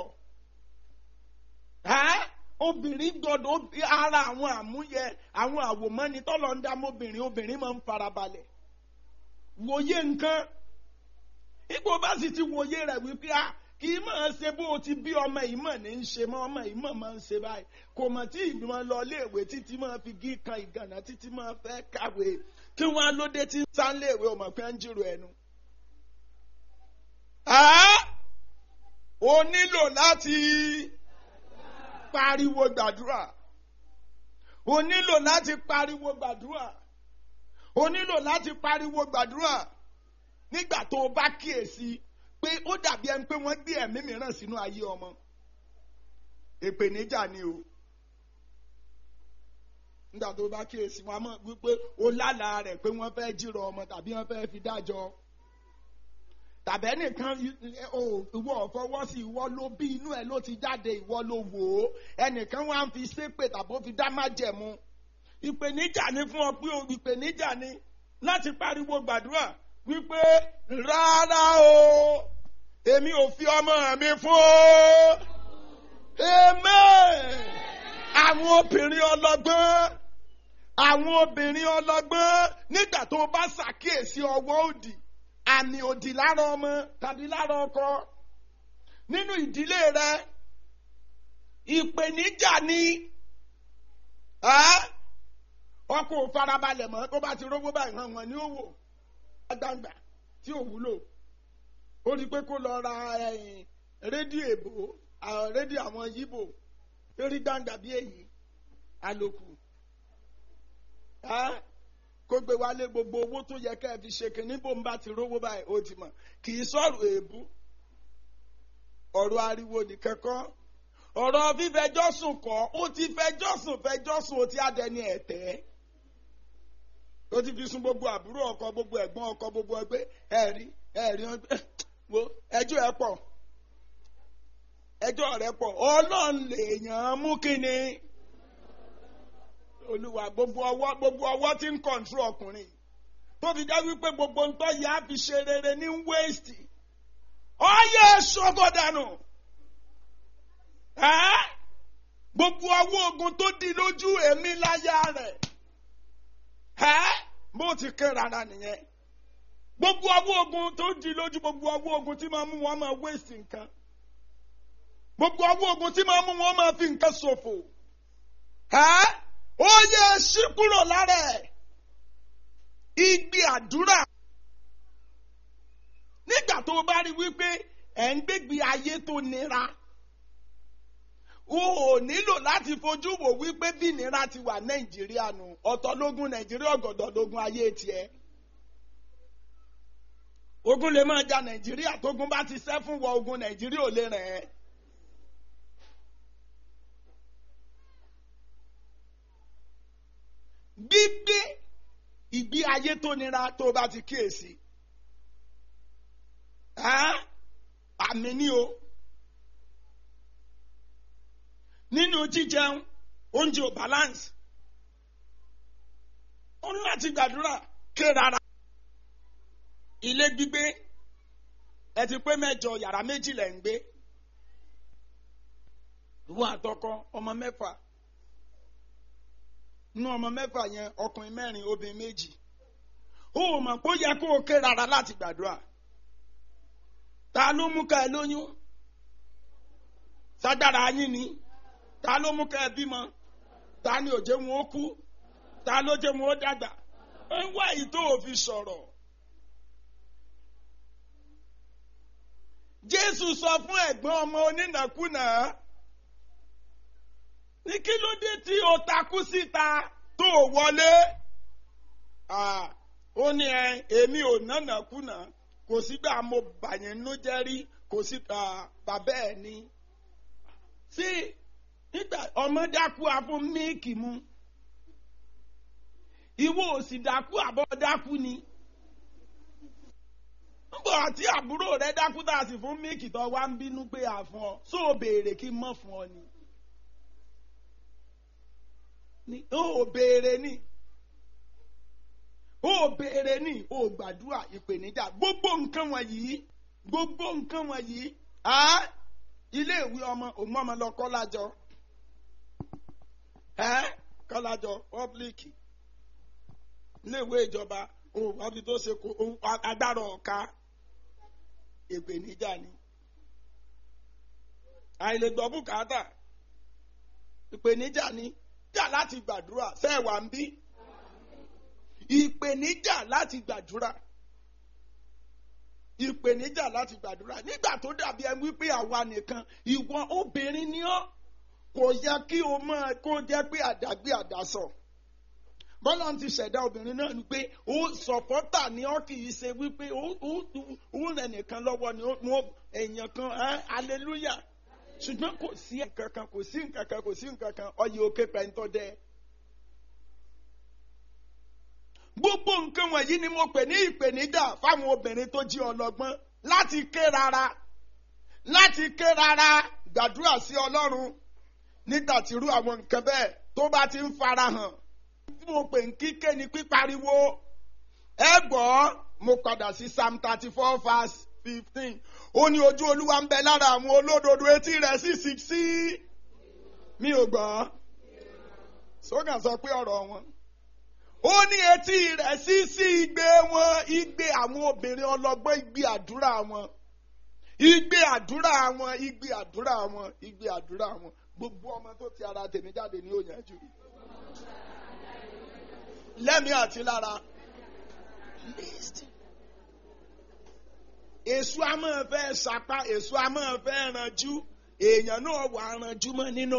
Speaker 1: obìnrin gbọdọ̀ ara àwọn àmúyẹ àwọn àwòmọ́ni tọ́lọ̀ ń dá mọ́bìnrin obìnrin máa ń farabalẹ̀ wòye nǹkan ipò bá sì ti wòye rẹ̀ wípé a kì í máa ṣe bó o ti bí ọmọ ìmọ̀ ní í ṣe mọ́ ọmọ ìmọ̀ máa ń ṣe báyìí kò mọ̀ tí ìgbìmọ̀ lọ léèwé títí máa fi gí kan ìgànnà títí máa fẹ́ kàwé kí wọ́n á lóde tí ń sá léèwé ọmọ pé ń jírò ẹnu. o nílò láti pariwo gbàdúrà o nílò láti pariwo gbàdúrà o nílò láti pariwo gbàdúrà nígbà tó o bá kíyèsí pé ó dàbí ẹni pé wọ́n gbé ẹ̀mí mìíràn sínú ayé ọmọ ìpèníjà ni o nígbà tó bá kíyèsí wọn mọ̀ wípé ó lálàá rẹ̀ pé wọ́n fẹ́ jírọ ọmọ tàbí wọ́n fẹ́ fi dájọ́ tàbí ẹnìkan ìwọ ọ̀fọwọ́ sí ìwọ ló bí inú ẹ̀ ló ti jáde ìwọ ló wò ó ẹnìkan wá ń fi ṣépè tàbí ó fi dá ìpèníjà ni fún ọ pé ìpèníjà ni láti pariwo gbàdúrà wípé rárá o èmi ò fi ọmọ mi fún o amen àwọn obìnrin ọlọ́gbọ́n àwọn obìnrin ọlọ́gbọ́n nígbà tó bá ṣàkíyèsí ọwọ́ òdì àmì òdì lára ọmọ tàbí lára ọkọ nínú ìdílé rẹ ìpèníjà ni ọkọ ò farabalẹ̀ mọ́ tó bá ti rówó báyìí hàn wọ́n ní òwò gbàgbà tí ò wúlò ó rí i pé kó lọ ra rédíò èbó rédíò àwọn yíbò eré gbàǹgbà bí èyí àlòkù kó gbé wálé gbogbo owó tó yẹ ká ẹ fi ṣe kí níbo ń bá ti rówó báyìí ó ti mọ̀ kì í sọ̀rọ̀ èébú ọ̀rọ̀ ariwo nìkan kọ́ ọ̀rọ̀ fífẹjọ́ sùn kọ́ ó ti fẹjọ́ sùn fẹjọ́ sùn ó ti adẹni ẹ̀tẹ́ ó ti fi sun gbogbo àbúrò ọkọ gbogbo ẹ̀gbọ́n ọkọ gbogbo ẹgbẹ́ ẹ̀rí ẹ̀rí wo ẹjọ́ ẹ pọ̀ ẹjọ́ rẹ pọ̀ ọlọ́run lèèyàn mú kínni olúwa gbogbo ọwọ́ gbogbo ọwọ́ tí ń kọ̀ǹtró ọkùnrin tó fi já wípé gbogbo ń tọ́ yá fi ṣe rere ní wéèstì ọyẹ ṣọgọdànù gbogbo ọwọ́ ogun tó di lójú èmi láyà rẹ̀ bó ti ké rárá nìyẹn gbogbo ọwọ́ ogun tó di lójú gbogbo ọwọ́ ogun tí máa mú wọn máa wéèstì nǹkan gbogbo ọwọ́ ogun tí máa mú wọn máa fi nǹkan ṣòfò ó yẹ ṣí kúrò lára ẹ̀ igbe àdúrà nígbà tó o bá rí wípé ẹ̀ ń gbégbé ayé tó nira o ò nílò láti fojú wò wípé bí ìnira ti wà nàìjíríà nù ọ̀tọ̀ lógún nàìjíríà ọ̀gọ̀dọ̀ lógún ayé tiẹ̀ ogun lè máa ja nàìjíríà tógun bá ti sẹ́ fún wọ ogun nàìjíríà ò lè rẹ̀ ẹ́. gbígbé ìgbé ayé tó nira tó bá ti kíyèsí àmì ni o nínú jíjẹun oúnjẹ ò balance ó ní láti gbàdúrà ké rárá ilé gbígbé ẹ ti pé mẹ́jọ yàrá méjì lẹ ń gbé ìwọ àtọkọ ọmọ mẹ́fà nínú ọmọ mẹ́fà yẹn ọkùnrin mẹ́rin obìnrin méjì ó mọ̀ pé ó yẹ kó o ké rárá láti gbàdúrà ta ló mú ká ẹ lóyún ságbára yín ni ta ló mú ká ẹ bímọ ta ni òjé wọn ó kú ta ló jẹ wọn ó dàgbà ẹ wá èyí tó o fi sọ̀rọ̀. Jésù sọ fún ẹ̀gbọ́n ọmọ onínàkúnà ní kí ló dé tí o takú síta tó o wọlé ó ní ẹ èmi ò nánàkúnà kò sígbà mo bàyẹn nú jẹ́ rí kò sí bàbá ẹ̀ ní. sí nígbà ọmọ dákú abó míìkì mu ìwọ ò sì dákú àbọ̀ dákú ni nbọ àti àbúrò rẹ dákú tá a sì fún míìkì tó wá ń bínú pé à fún ọ só o béèrè kí n mọ fún ọ ni ó béèrè ni ó béèrè ni ó gbàdúrà ìpèníjà gbogbo nǹkan wọ̀nyí gbogbo nǹkan wọ̀nyí ilé ìwé ọmọ òun ọmọ lọ kọ́lájọ kọ́lájọ pọ́blíkì ilé ìwé ìjọba òun àbí tó ṣe kó agbára ọ̀ka ìpèníjà ni àìlègbọ́ bùkátà ìpèníjà ni jà láti gbàdúrà sẹ́ẹ̀wà ń bí ìpèníjà láti gbàdúrà ìpèníjà láti gbàdúrà nígbà tó dàbí ẹ wípé àwa nìkan ìwọ obìnrin ni ọ́ kò yẹ kí o máa kó jẹ́ pé àdágbé àdásọ bọ́lá ti ṣẹ̀dá obìnrin náà ni pé ó sọ̀pọ́tà ni ọ́ kì í ṣe wípé ó rẹ̀ nìkan lọ́wọ́ ni ó èèyàn kan hallelujah ṣùgbọ́n kò sí nǹkan kan kò sí nǹkan kan kò sí nǹkan kan ọyẹ òkè pẹ̀ntọ́ dẹ́. gbogbo nǹkan wọ̀nyí ni mo pè ní ìpèníjà fáwọn obìnrin tó jí ọlọ́gbọ́n láti ké rárá láti ké rárá gbàdúrà sí ọlọ́run nígbà tí irú àwọn nǹkan bẹ́ẹ̀ tó bá ti ń farahàn tí mo pè ń kíké ni pípariwo ẹ gbọ́ mo padà sí psalm thirty four verse fifteen ó ní ojú olúwa ń bẹ lára àwọn olódodo etí rẹ̀ sì sì sí mi ò gbọ́ sókàn sọ pé ọ̀rọ̀ wọn ó ní etí rẹ̀ sí sí igbe wọn igbe àwọn obìnrin ọlọ́gbọ́n igbe àdúrà wọn igbe àdúrà wọn igbe àdúrà wọn igbe àdúrà wọn gbogbo ọmọ tó ti ara tèmi jáde ní òyìnbó lẹ́mìí àti lára list. èso a máa fẹ́ sapá èso a máa fẹ́ ranjú èèyàn náà wà ranjú mọ́ nínú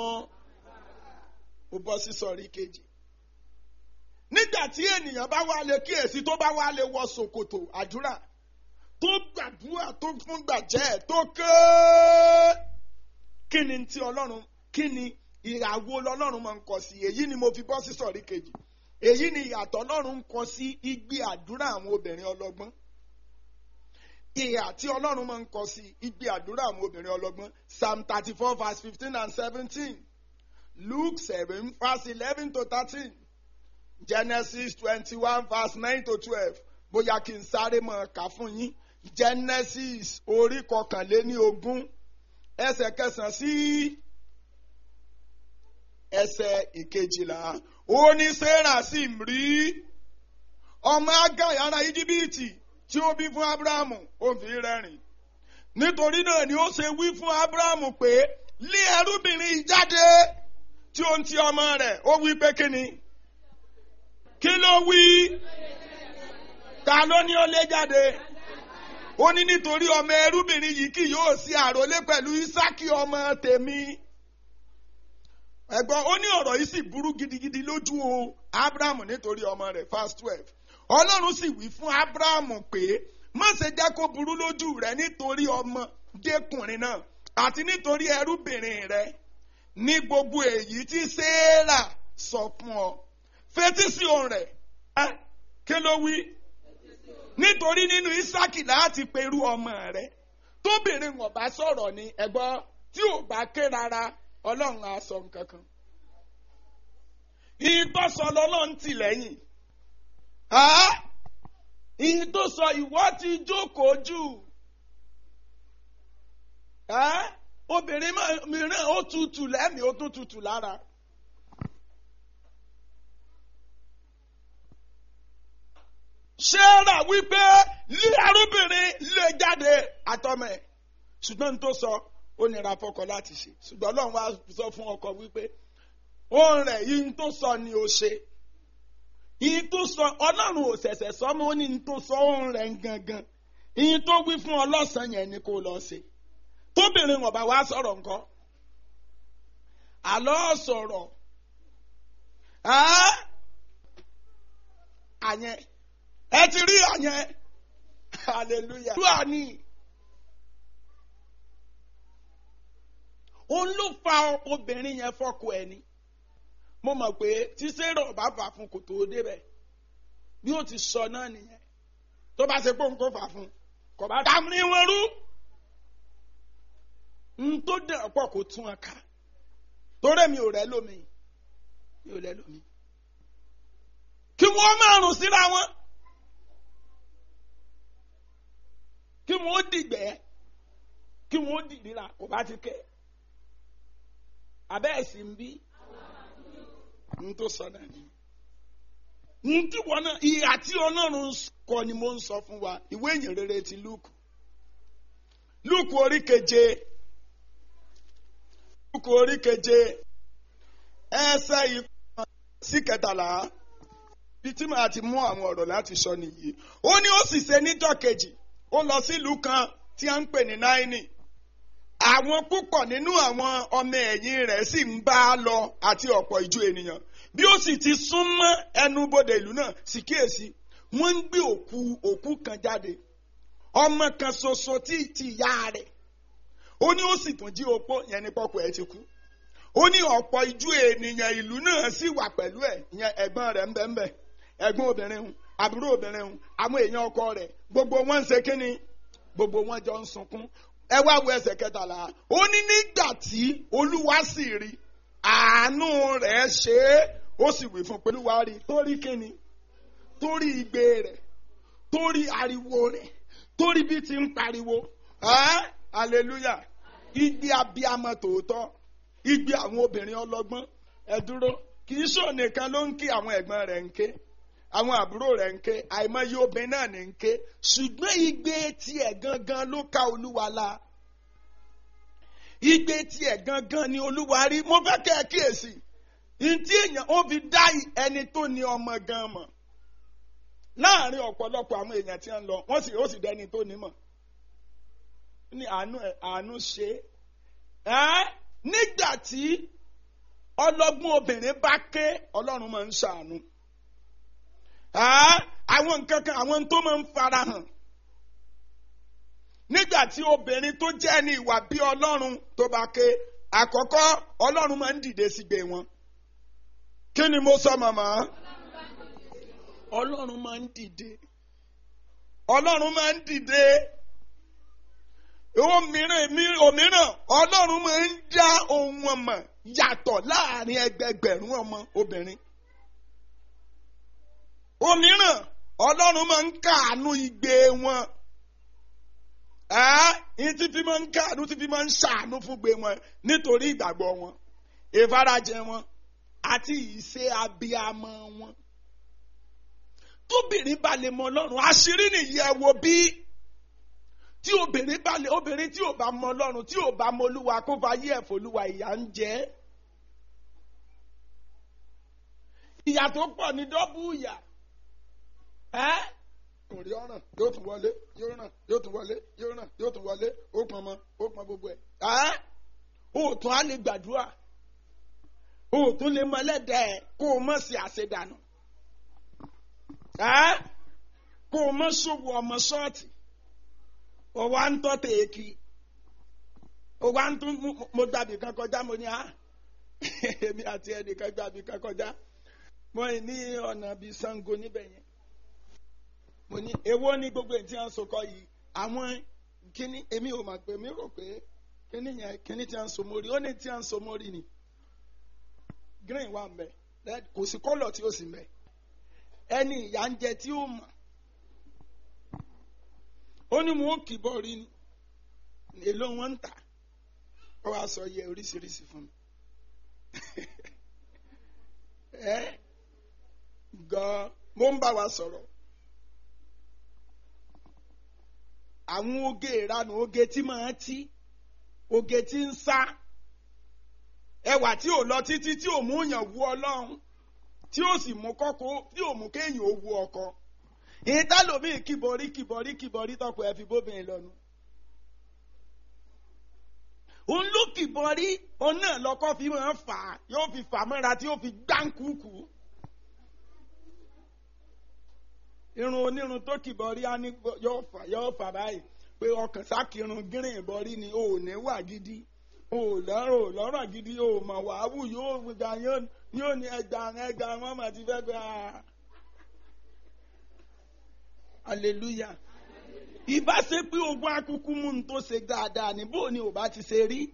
Speaker 1: ó bọ́ sí sọ̀rí kejì. nígbà tí ènìyàn bá wá lè kíyèsí tó bá wá lè wọ ṣòkòtò àdúrà tó gbàdúrà tó fún gbàjẹ́ tó ké kí ni ti ọlọ́run kí ni ìràwọ̀ lọ́lọ́run máa ń kọ sí èyí ni mo fi bọ́ sí sọ̀rí kejì èyí ni ìyàtọ̀ ọlọ́run ń kọ sí igbe àdúrà àwọn obìnrin ọlọ́gbọ́n ìhà tí ọlọ́run máa ń kọ sí igbe àdúrà àwọn obìnrin ọlọ́gbọ́n psalm thirty four verse fifteen and seventeen luke seven verse eleven to thirteen genesis twenty one verse nine to twelve bóyá kí n sáré mọ̀ ká fún yín genesis orí kọkànléní ogún ẹsẹ̀ kẹsàn-án sí ẹsẹ̀ ìkejìlá ó ní sarah sì ń rí ọmọ agai ará íjíbítì tí ó bí fún abrahamu ó fi rẹ́rìn nítorí náà ni ó ṣe wí fún abrahamu pé lé ẹrúbìnrin jáde tí ó ń ti ọmọ rẹ̀ ó wí pé kí ni kí ló wí ta ló ní ó lé jáde ó ní nítorí ọmọ ẹrúbìnrin yìí kì yóò sí àròlé pẹ̀lú isaki ọmọ tèmi ẹ̀gbọ́n ó ní ọ̀rọ̀ yìí sì burú gidigidi lójú o abrahamu nítorí ọmọ rẹ̀ verse twelve ọlọ́run sì wí fún abrahamu pé má ṣe jẹ́ kó burú lójú rẹ̀ nítorí ọmọdékùnrin náà àti nítorí ẹrúbìnrin rẹ̀ ní gbogbo èyí tí sarah sọ fún ọ fetí sí ohùn rẹ̀ ẹ́ kí ló wí nítorí nínú isaki láti perú ọmọ rẹ̀ tóbìnrin wọn bá sọ̀rọ̀ ni ẹ̀gbọ́n tí ò bá ké rárá ọlọ́run á sọ nǹkan kan. ìyìn tó sọ lọ́lọ́run tì lẹ́yìn. ìyìn tó sọ ìwọ ti jókòó jù. obìnrin mìíràn ó tutù lẹ́mìí ó tún tutù lára. ṣéèrà wípé lé arúbìnrin lè jáde àtọmọ ẹ ṣùgbọ́n n tó sọ ó nira fọkọ láti ṣe ṣùgbọ́n ọlọ́run wá sọ fún ọkọ wípé òun rẹ̀ yìí tó sọ ni ó ṣe yìí tó sọ ọlọ́run ò ṣẹ̀ṣẹ̀ sọ mọ́ ó ní ní tó sọ òun rẹ̀ gangan yìí tó wí fún ọlọ́sàn yẹn ni kó lọ ṣe tóbìnrin wọn bá wá sọ̀rọ̀ nǹkan àlọ́ sọ̀rọ̀ àyẹn ẹ ti rí àyẹn hallelujah. Dúà ni. òun ló fa obìnrin yẹn fọkọ ẹ ni mo mọ̀ pé tí sẹ́rọ̀ bá fà fún kò tó débẹ̀ bí ó ti sọ náà nìyẹn tó bá ṣe pé òun kò fà fún kò bá dá ní wọn rú n tó dẹ̀ pọ̀ kó tún ẹ ká torí mi ò rẹ́ lómi mi ò rẹ́ lómi kí wọ́n máa rùn síra wọn kí wọ́n dìgbẹ́ kí wọ́n dìdíra kò bá ti kẹ́ abẹ́ ẹ̀sìn bí n tó sọ náà ni n tí wọn náà ìhà tí ọlọ́run kọ ni mo ń sọ fún wa ìwé ìyìn rere ti lúùkù lúùkù orí keje lúùkù orí keje ẹsẹ̀ ìkọ́ sí kẹtàlá bí tí màá ti mú àwọn ọ̀rọ̀ láti sọ nìyí ó ní ó sì ṣe níjọ́ kejì ó lọ sílùú kan tí a ń pè ní náírì àwọn púpọ̀ nínú àwọn ọmọ ẹ̀yìn rẹ̀ sì ń bá a lọ àti ọ̀pọ̀ ìjọ ènìyàn bí ó sì ti súnmọ́ ẹnubodè ìlú náà sì kíyèsí wọ́n ń gbé òkú òkú kan jáde ọmọ kan ṣoṣo tí ti ìyá rẹ̀ ó ní ó sì tún jí opó yẹn ní pọ́pọ́ ẹ̀ ti kú ó ní ọ̀pọ̀ ìjọ ènìyàn ìlú náà sì wà pẹ̀lú ẹ̀ ìyẹn ẹ̀gbọ́n rẹ̀ ń bẹ ń bẹ ẹ̀gbọ́n obìnrin hùn àbúrò obìnrin hùn àwọn èèyàn ọkọ rẹ̀ gbogbo wọn ń ṣe kínni gbogbo wọn jọ ń sunkún ẹ wá wo ẹsẹ̀ kẹtàlá ó ní nígbà tí olúwa sì rí àánú rẹ̀ ṣe é ó sì wí fún pẹ̀lú wa rí torí kíni torí igbe rẹ̀ torí ariwo rẹ̀ torí bí ti ń pariwo ẹ́ hallelujah igbe abiyamọ tòótọ́ igbe àwọn obìnrin ọlọ́gbọ́n ẹ dúró kì í sọ nìkan ló ń kí àwọn ẹ̀gbọ́n rẹ̀ ń ké àwọn àbúrò rẹ̀ ń ké àìmọye obìnrin náà ní ń ké ṣùgbọ́n igbe tiẹ̀ gangan ló ka olúwa la igbe tiẹ̀ gangan ni olúwa rí mo fẹ́ kẹ́ ẹ kíyèsí ntí èèyàn ó fi dá ẹni tó ní ọmọ gan mọ̀ láàrin ọ̀pọ̀lọpọ̀ àwọn èèyàn tí ń lọ wọ́n sì ó sì dẹni tó ní mọ̀ ní àánú ẹ̀ àánú ṣe é nígbà tí ọlọ́gbọ́n obìnrin bá ké ọlọ́run máa ń ṣàánú àwọn nǹkan kan àwọn tó máa ń farahàn nígbà tí obìnrin tó jẹ́ ní ìwà bí ọlọ́run tó bá ké àkọ́kọ́ ọlọ́run máa ń dìde sígbe wọn kí ni mo sọ màmá ọlọ́run máa ń dìde ọlọ́run máa ń dìde òmíràn òmíràn ọlọ́run máa ń dá ohun ọmọ yàtọ̀ láàrin ẹgbẹgbẹ̀rún ọmọ obìnrin òmíràn ọlọ́run máa ń káàánú igbe wọn ẹ́ẹ́ tí fi máa ń káàánú tí fi máa ń ṣàánú fún gbe wọn nítorí ìgbàgbọ́ wọn ìfarajẹ wọn àti ìṣe abiyamọ wọn tóbìnrin bá lè mọ ọlọ́run àṣírí nìyí ẹ wo bí tí obìnrin bá lè obìnrin tí ò bá mọ ọlọ́run tí ò bá mọ olúwa kó fa yí ẹ̀fọ́ olúwa ìyà ń jẹ ìyà tó pọ̀ ní dọ́bù ìyà ẹ́ kò rí ọ̀ràn yóò tún wọlé yóò ràn yóò tún wọlé yóò ràn yóò tún wọlé ó pọn mọ ó pọn gbogbo ẹ̀ ẹ́ òòtún á lè gbàdúrà òòtún lè mọ ẹlẹ́dẹ̀ẹ́ kó o mọ̀ sí àṣedànù kó o mọ ṣòwò ọmọ ṣọ́ọ̀tì o wa ń tọ́ tèèkì o wa ń tún mo gbàbí kan kọjá mo ní à èmi àti ẹnìkan gbàbí kan kọjá mo ní ọ̀nà bíi Ṣàngó níbẹ̀ yẹn mo ní èwo ní gbogbo ètí à ń sọkọ yìí àwọn kíní èmi ò mà pé mi rò pé kíní yẹn kíní tí à ń so mórí ó ní tí à ń so mórí ni green wà ń bẹ kò sí kọ́lọ̀ tí ó sì ń bẹ ẹni ìyá ń jẹ tí ó mọ̀ ó ní wọn ó kì bọ́ rí ni èló wọn ń tà ó wàá sọ yẹ oríṣiríṣi fún mi ẹ gan mo ń bá wa sọ̀rọ̀ àwọn oge ìranù oge tí máa tí oge tí ń sá ẹwà tí ò lọ títí tí ò mú yàn wú ọlọ́run tí ó sì mú kọ́kọ́ tí ò mú kéèyàn ó wú ọkọ ìtàlómìn kìbọrí kìbọrí kìbọrí tọkọ ẹ fi bóbìnrin lọnu. òun ló kìbọrí òun náà lọkọ fi máa fà á yóò fi fà mọ́ra tí yóò fi gbáǹkùkù. irun onírun tó kìbọrí á ní yóò fà yóò fà báyìí pé ọkàn sákìrun gírìn ìbọrí ni ò ní wà gidi ò lọ́rọ̀ lọ́rọ̀ gidi ò mọ̀ wàá wù yóò gbà yóò ní ẹgbà ẹgbà wọn mà ti fẹ́ gbà á hallelujah ìbá ṣe pé ogun akuku mú un tó ṣe dáadáa ní bó ni ò bá ti ṣe rí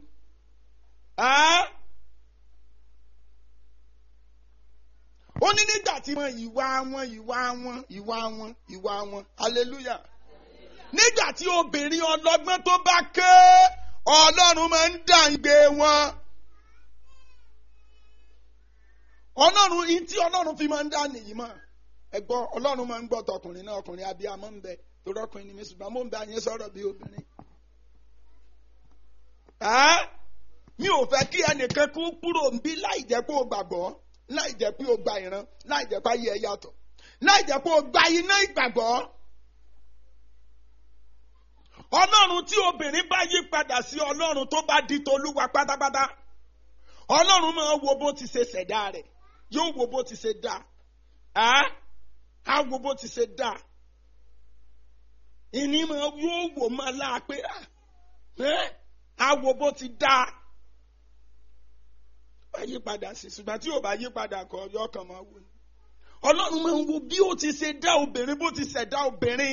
Speaker 1: ó ní nígbà tí wọn ìwà wọn ìwà wọn ìwà wọn ìwà wọn hallelujah nígbà tí obìnrin ọlọ́gbọ́n tó bá ké ọlọ́run máa ń dà igbe wọn ọlọ́run yìí tí ọlọ́run fi máa ń dà nìyí mọ́ ẹgbọ́ ọlọ́run máa ń gbọ́ tọkùnrin náà ọkùnrin abiyamọ ń bẹ torí ọkùnrin ni mi ṣùgbọ́n mo ń bẹ àyẹn sọ̀rọ̀ bí obìnrin. mi ò fẹ́ kí ẹnìkan kú kúrò ń bí láì jẹ́ pé o gbàgbọ́ láì jẹ́ pé o gba ìran láì jẹ́ pé ayé ẹ yàtọ̀ láì jẹ́ pé o gba iná ìgbàgbọ́. ọlọ́run tí obìnrin bá yí padà sí ọlọ́run tó bá di tolúwa pátápátá ọlọ́run máa wo bó ti ṣe ṣẹ̀dá rẹ̀ yóò wo bó ti ṣe dá á wo bó ti ṣe dá ìní máa yóò wò máa láàpẹ á wo bó ti dá bá yí padà sí ṣùgbọ́n tí ò bá yí padà kọ yọ ọkàn máa wò ni ọlọ́run máa ń wo bí ó ti ṣe dá obìnrin bó ti ṣẹ̀dá obìnrin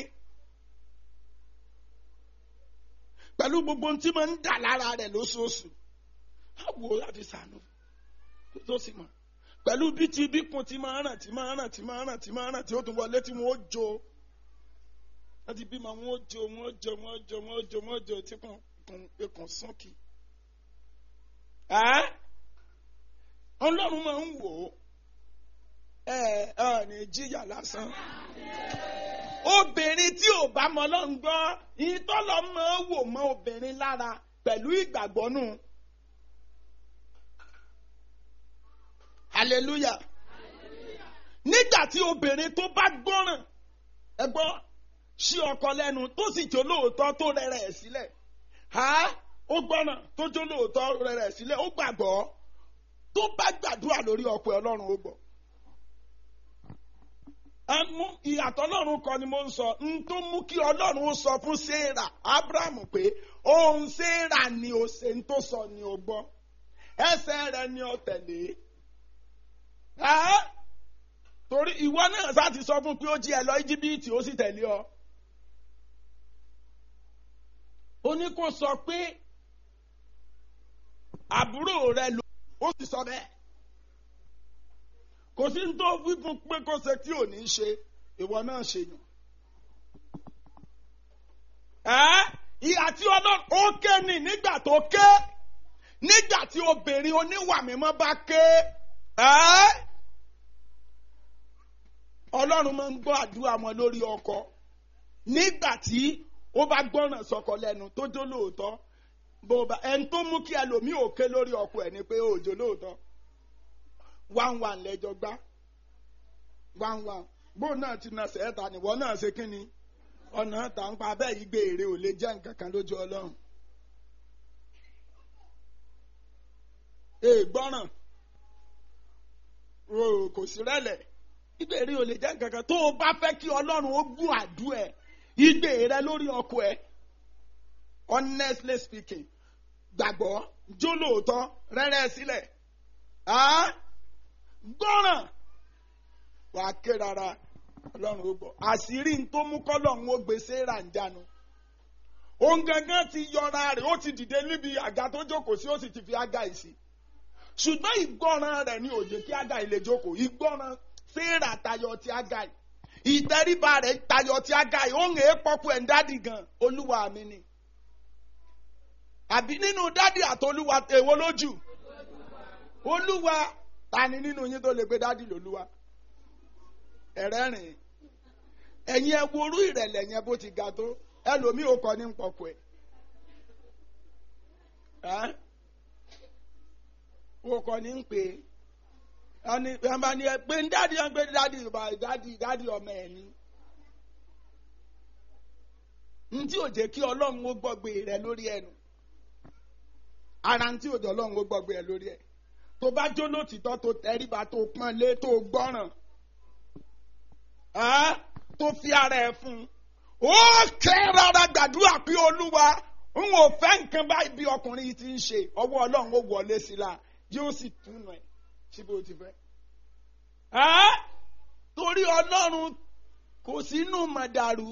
Speaker 1: pẹ̀lú gbogbo ohun tí máa ń dà lára rẹ̀ lóṣooṣù á wo láti sànú tó sì mọ̀ pẹ̀lú bí ti bí kun ti máa ràn tí máa ràn tí máa ràn tí máa ràn tí ó tún wọlé tí wọ́n ó jó wọ́n ti bímọ wọn ó jọ wọn ó jọ wọn ó jọ wọn ó jọ wọn ó jọ tí kò kàn sókè. ọlọ́run máa ń wò ó ẹ ẹ ní jíyà lásán. obìnrin tí ò bá mọ ọlọ́run gbọ́ ìtọ́lọ́ máa ń wò mọ́ obìnrin lára pẹ̀lú ìgbàgbọ́ nù. hallelujah. nígbà tí obìnrin tó bá gbọ́ràn ẹ gbọ́ ṣí ọkọ lẹ́nu tó sì jó lóòótọ́ tó rẹ̀rẹ̀ ẹ̀ sílẹ̀ ó gbọ́ràn tó jó lóòótọ́ rẹ̀rẹ̀ ẹ̀ sílẹ̀ ó gbàgbọ́ tó bá gbàdúrà lórí ọkọ ẹ̀ ọlọ́run ó gbọ́. ìyàtọ̀ ọlọ́run kan ni mo ń sọ n tó mú kí ọlọ́run ó sọ fún sarah abraham pé òun sarah ni ó ṣe ń tó sọ ni ó gbọ́ ẹsẹ̀ rẹ̀ ni ó tẹ̀lé torí ìwọ náà sá ti sọ fún pé ó jí ẹ lọ íjíbítì ó sì tẹ̀lé ọ. ó ní kó sọ pé àbúrò rẹ ló ó sì sọ bẹ́ẹ̀. kò sí ní tó wí fún pé kó ṣe tí ò ní ṣe ìwọ náà ṣe yàn. ìhà tí ọlọ́run ó ké ní nígbà tó ké nígbà tí obìnrin oníwà mímọ́ bá ké ọlọ́run máa ń gbọ́ àdúrà wọn lórí ọkọ nígbà tí ó bá gbọ́ràn sọkọ lẹ́nu tó jó lóòótọ́ bó bá ẹni tó mú kí ẹlòmíì òkè lórí ọkọ ẹ̀ ni pé òjò lóòótọ́ one one lẹ́jọ́ gbá one one bó náà ti na sẹ́ẹ̀ta nìwọ náà ṣe kí ni ọ̀nà tà ń pa abẹ́ yìí gbé èrè ò lè jẹ́ nǹkan kan lójú ọlọ́run. èè gbọ́ràn kò sí rẹ́lẹ̀ ìbéèrè ò lè jẹ́ nǹkan kan tó o bá fẹ́ kí ọlọ́run ó gún àdúrà ẹ̀ igbe rẹ lórí ọkọ ẹ̀ honestly speaking gbàgbọ́ jó lóòótọ́ rẹ́rẹ́ sílẹ̀ gbọ́ràn wà á ké rárá ọlọ́run ó gbọ́ àṣírí tó mú kọ́lọ́run ó gbé séra ń jánu òun gangan ti yọra rẹ̀ ó ti dìde níbi àga tó jókòó sí ó sì ti fi ága ìsì ṣùgbọ́n ìgbọ́ràn rẹ̀ ní òjò kí ága ilé jókòó ìgbọ́ràn séra tayọ ti ága yìí ìtẹríba rẹ̀ tayọ ti ága yìí òun èé pọ́kú ẹ̀ ń dádì gan olúwa mi ni àbí nínú dádì àtolúwa èwo lójú olúwa ta ni nínú yín tó lè gbé dádì lólúwa ẹ̀rẹ́rìn ẹ̀yin ẹ wo orú ìrẹ̀lẹ̀ yẹn bó ti ga tó ẹlòmíì ò kọ́ ní pọ̀kù ẹ̀ ó kọ́ ní ń pè é ẹni ẹnba ni ẹ pé ń dádì ẹ ń pè dádì dádì dádì ọmọ ẹ ní. ntí ò jẹ́ kí ọlọ́run ó gbọ́gbé rẹ lórí ẹnu ara ntí ò jẹ́ ọlọ́run ó gbọ́gbé rẹ lórí ẹ tó bá jó lótìtọ́ tó tẹríba tó pọ́n lé tó gbọ́ràn tó fi ara ẹ fún un ó kẹ́ rárá gbàdúrà pé olúwa n ò fẹ́ nǹkan báyìí bí ọkùnrin yìí ti ń ṣe ọwọ́ ọlọ́run ó wọlé sí la yóò sì túnú ẹ̀ síbi ó ti fẹ́. torí ọlọ́run kò sínú mọ̀dàrú.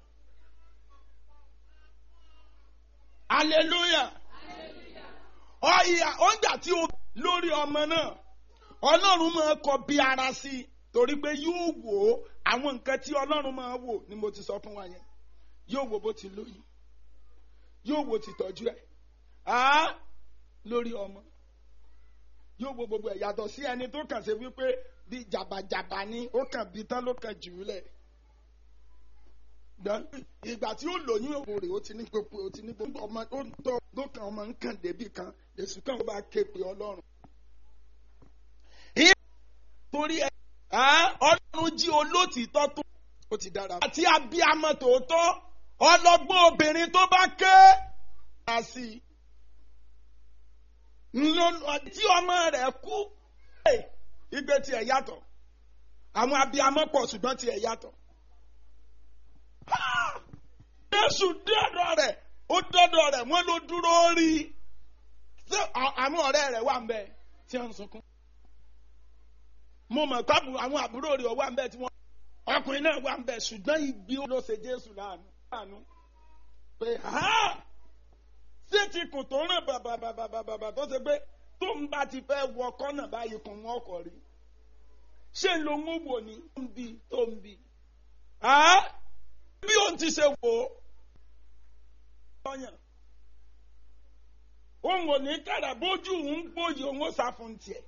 Speaker 1: hallelujah. ọ̀yà ọ̀gbà tí o lórí ọmọ náà ọlọ́run máa kọ bí ara sí i torí pé yóò wò ó àwọn nǹkan tí ọlọ́run máa wò ni mo ti sọ fún wa yẹn yóò wo bó ti lóyún yóò wo tìtọ́jú ẹ̀ lórí ọmọ yóò wo gbogbo ẹ̀ yàtọ̀ sí ẹni tó kàn ṣe wípé bí jàbàjàbà ni ó kàn bí tán ló kàn jù ú lẹ̀ ìgbà tí ó lóyún òkú rẹ̀ ó ti ní gbogbo ó ti ní gbogbo ọmọ ó ń tọ́ lókàn ọmọ ń kàn débi kan èsù kan ó bá ké pe ọlọ́run. torí ẹ ọlọ́run jí olótìítọ́ tó ó ti dára. àti abiyamọ tòótọ́ ọlọ́gbọ́n obìnrin tó bá ké á sí i tí ọmọ rẹ̀ kú igbe tiẹ̀ yàtọ̀ àwọn abiyamọ pọ̀ ṣùgbọ́n tiẹ̀ yàtọ̀. Jésù dọ́dọ̀ rẹ̀ ó dọ́dọ̀ rẹ̀ wọ́n ló dúró rí ṣé àwọn ọ̀rẹ́ rẹ̀ wà ń bẹ tí wọ́n ń sunkún. mo mọ̀ pé àwọn àbúrò rẹ̀ wà ń bẹ tí wọ́n ọkùnrin náà wà ń bẹ ṣùgbọ́n igbe ló ṣe Jésù láàánú pé ṣé ti kùn tó ràn bàbàbàbàbà tó ṣe pé tó ń bá ti fẹ́ wọ kọ́nà báyìí kùn wọ́n kọ̀ rí ṣé ló ń wò ní tó ń bi tó ń bi bí òun ti ṣe wò ó ọyàn òun ò ní kára bójú òun gbòòyì òun ó sá fún tiẹ̀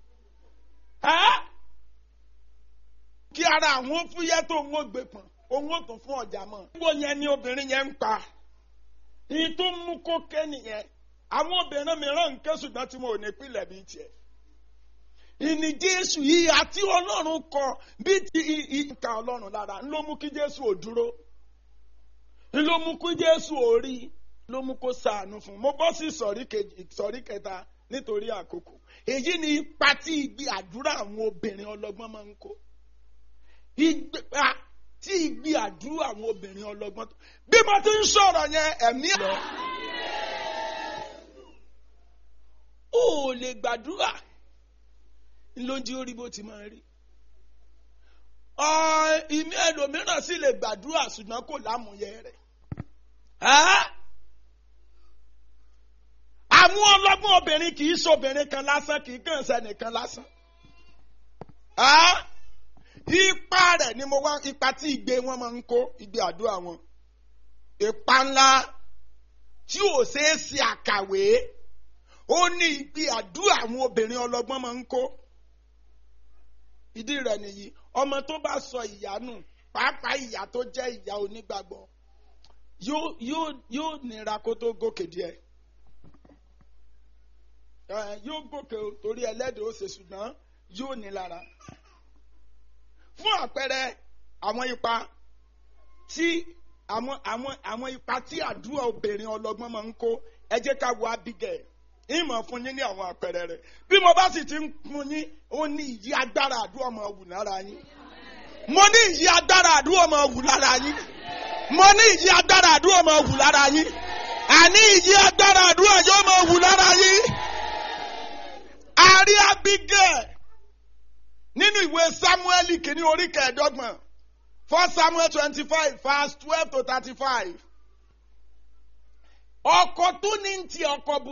Speaker 1: kí ara àwọn fúyẹ́ tó ń wọ́n gbé pọ̀n òun ó tún fún ọjà mọ́. gbogbo yẹn ni obìnrin yẹn ń pa ìyí tó ń mú kó ké nìyẹn àwọn obìnrin mìíràn ń ké ṣùgbọ́n tí wọn ò ní pilẹ̀ bíi tiẹ̀. ìní jésù yìí àti ọlọ́run kọ bí ti ìka ọlọ́run lára ń ló mú kí jésù ò dúró ń ló mú kí jésù ò rí ló mú kó sàánú fún un mo bọ́ sí ìsọ̀rí kẹta nítorí àkókò èyí ni ipa tí ìgbé àdúrà àwọn obìnrin ọlọ́gbọ́n máa ń kó ìgbà tí ìgbé àdúrà àwọn obìnrin ọlọ́gbọ́n tó bí mo ti ń sọ̀rọ̀ yẹn ẹ̀mí lọ. o ò lè gbàdúrà lójú orí bó ti máa rí. ìmí ẹlòmíràn sì lè gbàdúrà ṣùgbọ́n kò lámúyẹ rẹ̀. àwọn ọlọ́gbọ́n obìnrin kì í ṣobìnrin kan lásán kì í kàn sẹ́nìkan lásán ipa rẹ̀ ni mo wá ipa tí ìgbé wọn máa ń kó ìgbé àdúrà wọn ipa ńlá tí ò ṣeé ṣe àkàwé ó ní ìgbé àdúrà àwọn obìnrin ọlọ́gbọ́n máa ń kó ìdí rẹ̀ nìyí ọmọ tó bá sọ ìyá nù pàápàá ìyá tó jẹ́ ìyá onígbàgbọ́ yóò yóò yóò nira kó tó gòkè díẹ̀ yóò gòkè torí ẹlẹ́dẹ̀ẹ́ ó ṣe ṣùgbọ́n yóò ní lára fún àpẹẹrẹ àwọn ipa tí àwọn àwọn àwọn ipa tí àdúrà obìnrin ọlọ́gbọ́n máa ń kó ẹ jẹ́ ká wo Abigail ìmọ̀ fún yín ní àwọn àpẹẹrẹ rẹ̀ bí mo bá sì ti ń fún yín ó ní ìyí agbára àdúrà máa wù lára yín mo ní ìyí agbára àdúrà máa wù lára yín mo ní ìyí agbára àdúrà máa wù lára yín àní ìyí agbára àdúrà yóò máa wù lára yín àrí Abigail nínú ìwé samuel kìíní orí kẹẹ̀ẹ́dọ́gbọ̀n first samuel twenty five verse twelve to thirty five ọkọ tó ní ti ọkọ burú.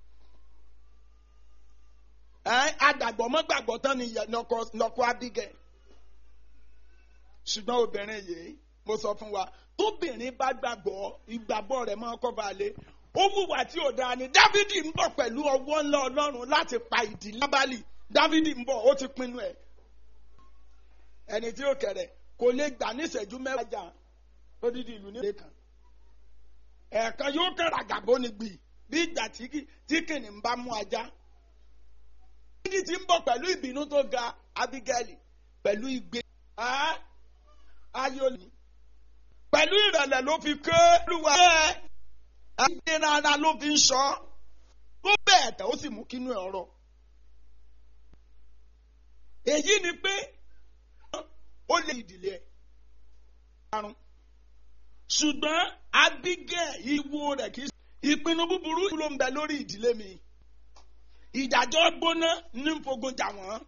Speaker 1: agbàgbọ́ mọ́ gbàgbọ́ tán ni lọ́kọ Abigail ṣùgbọ́n obìnrin yìí mo sọ fún wa tóbìnrin bá gbàgbọ́ ìgbàgbọ́ rẹ̀ máa kọ́ balẹ̀ ó wùwà tí ò dáa ni Dávidi ń bọ̀ pẹ̀lú ọwọ́ ńlá Ọlọ́run láti pa ìdílé Nábálì dávidi ń bọ̀ ó ti pinnu ẹ̀ ẹni tí ó kẹrẹ̀ kò lè gbà ní ìṣẹ́jú mẹ́wàá jà lódìdí ìlú nílé kan ẹ̀ẹ̀kan yóò kẹ́ra gàbó ni gbì bí ìgbà tí kìnìún bá mú ajá dávidi ti ń bọ̀ pẹ̀lú ìbínú tó ga abigail pẹ̀lú igbe ayọ̀lì pẹ̀lú ìrẹ̀lẹ̀ ló fi ké lùwà ẹ̀ ayé rárá ló fi ń sọ tó bẹ́ẹ̀ tẹ̀ ó sì mú kínú ẹ̀ ọ̀rọ̀ èyí ni pé ó lè ìdílé ẹ̀ karùn ṣùgbọ́n Abigail ìwo rẹ̀ kì í ìpinnu búburú ló ń bẹ lórí ìdílé mi ìdájọ́ gbóná ní fogun jà wọ́n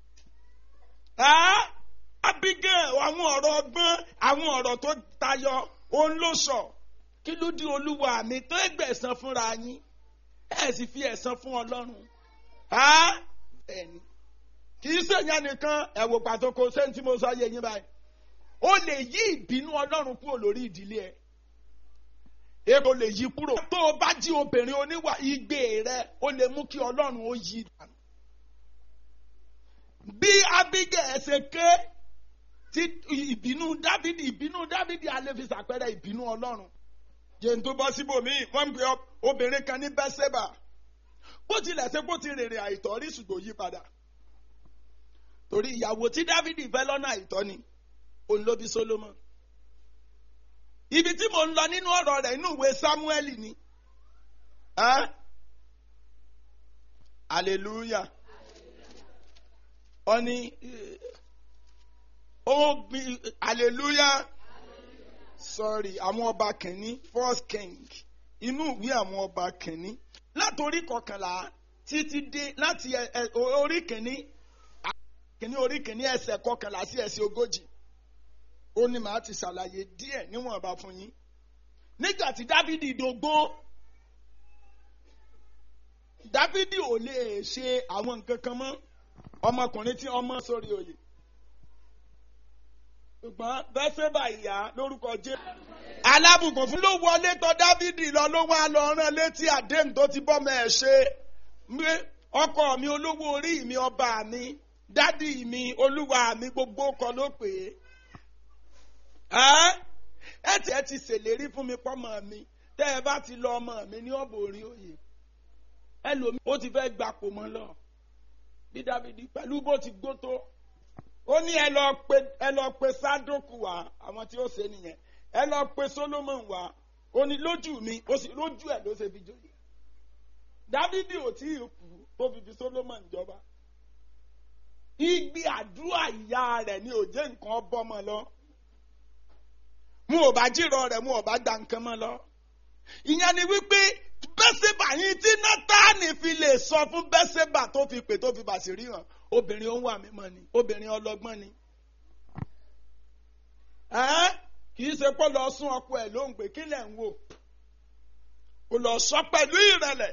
Speaker 1: Abigail àwọn ọ̀rọ̀ ọgbọ́n àwọn ọ̀rọ̀ tó tayọ òun ló sọ kí ló di olúwa mi tó ẹgbẹ̀sán fúnra yín ẹ̀ sì fi ẹ̀san fún Ọlọ́run ẹni kì í ṣèyàn nìkan ẹ̀wò pàtó kò sẹ́ni tí mo sọ yé yín báyìí ó lè yí ìbínú ọlọ́run kúrò lórí ìdílé ẹ̀ èèbò lè yí kúrò tó o bá jí obìnrin oníwà igbe rẹ ó lè mú kí ọlọ́run ó yí dànù bí Abigail ṣe ké tí ìbínú Dávidi ìbínú Dávidi alẹ́ fi ṣàpẹẹrẹ ìbínú ọlọ́run jẹ́n tó bọ́ síbòmíì wọ́n ń pè obìnrin kan ní Bẹ́sẹ̀bà bó tilẹ̀ ṣe bó ti rèrè àìtọ́ rí ṣùgbọ́n yí padà torí ìyàwó tí Dávidi fẹ́ lọ́nà àìtọ́ ni òun ló bí Solomon ibi tí mo ń lọ nínú ọ̀rọ̀ rẹ̀ inú ìwé Samuel ni hallelujah ó ní ó bí hallelujah sorry àwọn ọba kìíní first king inú ìwé àwọn ọba kìíní látòrí kọkànlá títí dé láti orí kìíní kìíní orí kìíní ẹsẹ̀ kọkànlá sí ẹsẹ̀ ogójì ó ní màá ti ṣàlàyé díẹ̀ níwọ̀nba fún yín nígbà tí dávidi dògbó dávidi ò lè ṣe àwọn nǹkan kan mọ́ ọmọkùnrin tí ọmọ sórí oyè ṣùgbọ́n bẹ́sẹ̀bà ìyá lórúkọ jẹ́ alábùkún fún ló wọlé tọ̀ dávidi lọ ló wá lọ rán létí àdéhùn tó ti bọ́mọ ẹ̀ ṣe ọkọ mi olówó orí mi ọba mi dádì mi olúwa mi gbogbo kan ló pè é ẹ tí ẹ ti ṣèlérí fún mi pọ́mọ mi tẹ́ ẹ bá ti lọ ọmọ mi ní ọ̀bọ̀ orí òye ẹlòmíì ó ti fẹ́ gbapò mọ́ lọ bí dávidi pẹ̀lú bó ti gbó tó ó ní ẹ lọ pe ẹ lọ pe sádókù wá àwọn tí ó ṣe nìyẹn ẹ lọ pe solomon wá ó ní lójú mi ó sì lójú ẹ ló ṣe fi jóye dávidi ò tí ì kú tó fi fi solomon jọba igbe àdúrà ìyá rẹ̀ ni ò jẹ́ nǹkan bọ́mọ lọ mu ò bá jìrọ̀ rẹ̀ mu ò bá gba nǹkan mọ́ lọ ìyẹn ni wípé bẹ́sẹ̀bà yín tí nátàní fi lè sọ fún bẹ́sẹ̀bà tó fi pè tó fi bàṣírí hàn obìnrin òun wà mímọ́ ni obìnrin ọlọ́gbọ́n ni. kì í ṣe pé lọ sún ọkọ ẹ̀ lóhùn pé kí lẹ̀ ń wò kò lọ sọ pẹ̀lú ìrẹ̀lẹ̀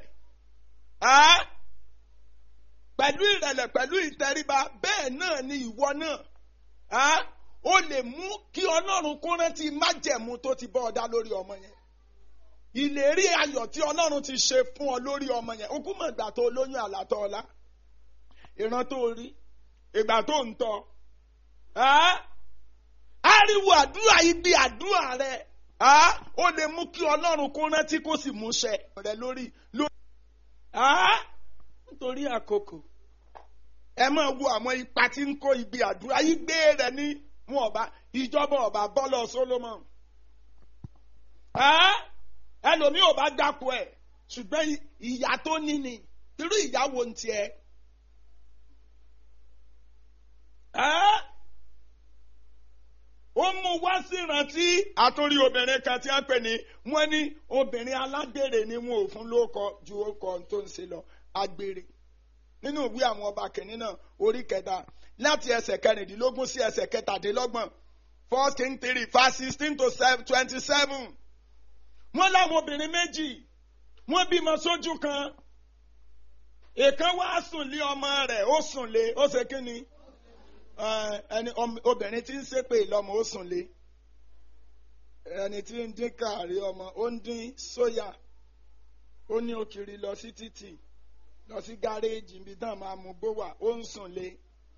Speaker 1: pẹ̀lú ìrẹ̀lẹ̀ pẹ̀lú ìtẹríba bẹ́ẹ̀ náà ni ìwọ náà ó lè mú kí ọlọ́run kó rántí májẹ̀mú tó ti bọ́ ọ dá lórí ọmọ yẹn ìlérí ayọ̀ tí ọlọ́run ti ṣe fún ọ lórí ọmọ yẹn okú mọ̀ ìgbà tó lóyún àlàtọ̀ ọ̀la ìran tó rí ìgbà tó ń tọ́ ariwo àdúrà ibi àdúrà rẹ ó lè mú kí ọlọ́run kó rántí kó sì múṣẹ rẹ lórí lórí nítorí àkókò ẹ máa wo àwọn ipa tí ń kó ibi àdúrà yìí gbé rẹ ní wọn ọba ìjọba ọba bọ́lọ̀ Solomon ẹlòmíì ò bá dáko ẹ ṣùgbọ́n ìyá tó ní ni irú ìyàwó ń tiẹ̀. ó mú wá sí ìrántí àtúrí obìnrin kan tí wọ́n pè ní wọ́n ní obìnrin alágbèrè ni wọn ò fún lóko ju ọkọ tó ń ṣe lọ agbèrè nínú ìwé àwọn ọba kìnínní náà orí kẹta láti ẹsẹ̀ kẹrìndínlógún sí ẹsẹ̀ kẹtàdínlọ́gbọ̀n first king three verse sixteen to twenty seven wọ́n láwọn obìnrin méjì wọ́n bímọ sójú kan èèkan wá sùn lé ọmọ rẹ̀ ó sùn lé ó ṣe kí ni ẹni obìnrin tí ń ṣépè lọ́mọ ó sùn lé ẹni tí ń dín kàrí ọmọ ó ń dín sóyà ó ní òkìrì lọ sí títì lọ sí gáréèjì níbi tán máa mú bó wà ó ń sùn lé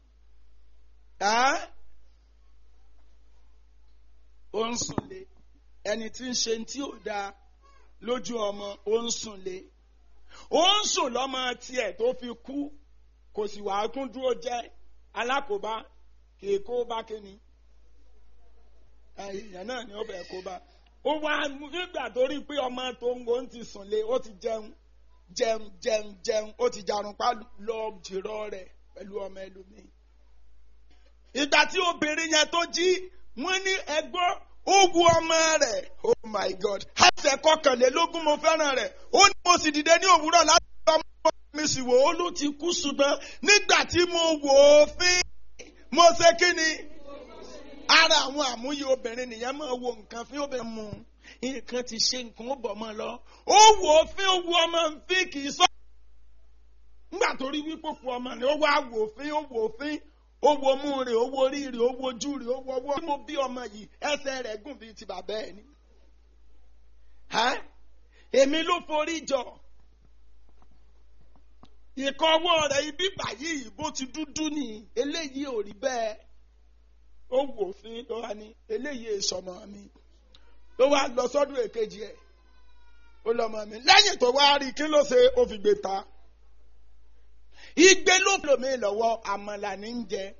Speaker 1: ó ń sùn lé ẹni tí ń ṣe tí ò dáa lójú ọmọ ó ń sùn lé ó ń sùn lọ́mọ tiẹ̀ tó fi kú kò sì wàá kún dúró jẹ́ alákòóbá kì í kó bá kíni èèyàn náà ni ó bẹ̀ kó bá ó wá nígbà tó rí pé ọmọ tó ń wo ń ti sùn lé ó ti jẹun jẹun jẹun jẹun ó ti jarun pa lọ jìrọ rẹ̀ pẹ̀lú ọmọ ẹlòmíì ìgbà tí obìnrin yẹn tó jí wọ́n ní ẹgbọ́n ó wu ọmọ rẹ̀ oh my god ẹsẹ̀ kọkànlélógún mo fẹ́ràn rẹ̀ ó ní mo sì dìde ní òwúrọ̀ láti bá ọmọ mi sì wò ó ló ti kú ṣùgbọ́n nígbà tí mo wò ó fín mo ṣe kí ni ara àwọn àmúyẹ obìnrin nìyẹn máa wo nǹkan fín obìnrin mu nǹkan ti ṣe nǹkan ó bọ̀ mọ́ lọ ó wò ó fín ó wu ọmọ fín kì í sọ nígbà tó rí wípé kú ọmọ ni ó wá wò ó fín ó wò ó fín ó wo mú rè ó wo orí rè ó wo ojú rè ó wo ọwọ́. bí mo bí ọmọ yìí ẹsẹ̀ rẹ̀ gùn bíi ti bàbá ẹ̀ ni. èmi ló forí jọ. ìkan ọwọ́ rẹ̀ ibi báyìí bó ti dúdú ni eléyìí ò rí bẹ́ẹ̀. ó wò fín ló wá ní eléyìí èsọmọ mi. ló wá lọ sọ́dún èkejì ẹ̀. ó lọ́mọ mi lẹ́yìn tó wá rí kí ló ṣe ó fi gbé ta igbe ló lòmí lọ́wọ́ àmàlà ní ń jẹ.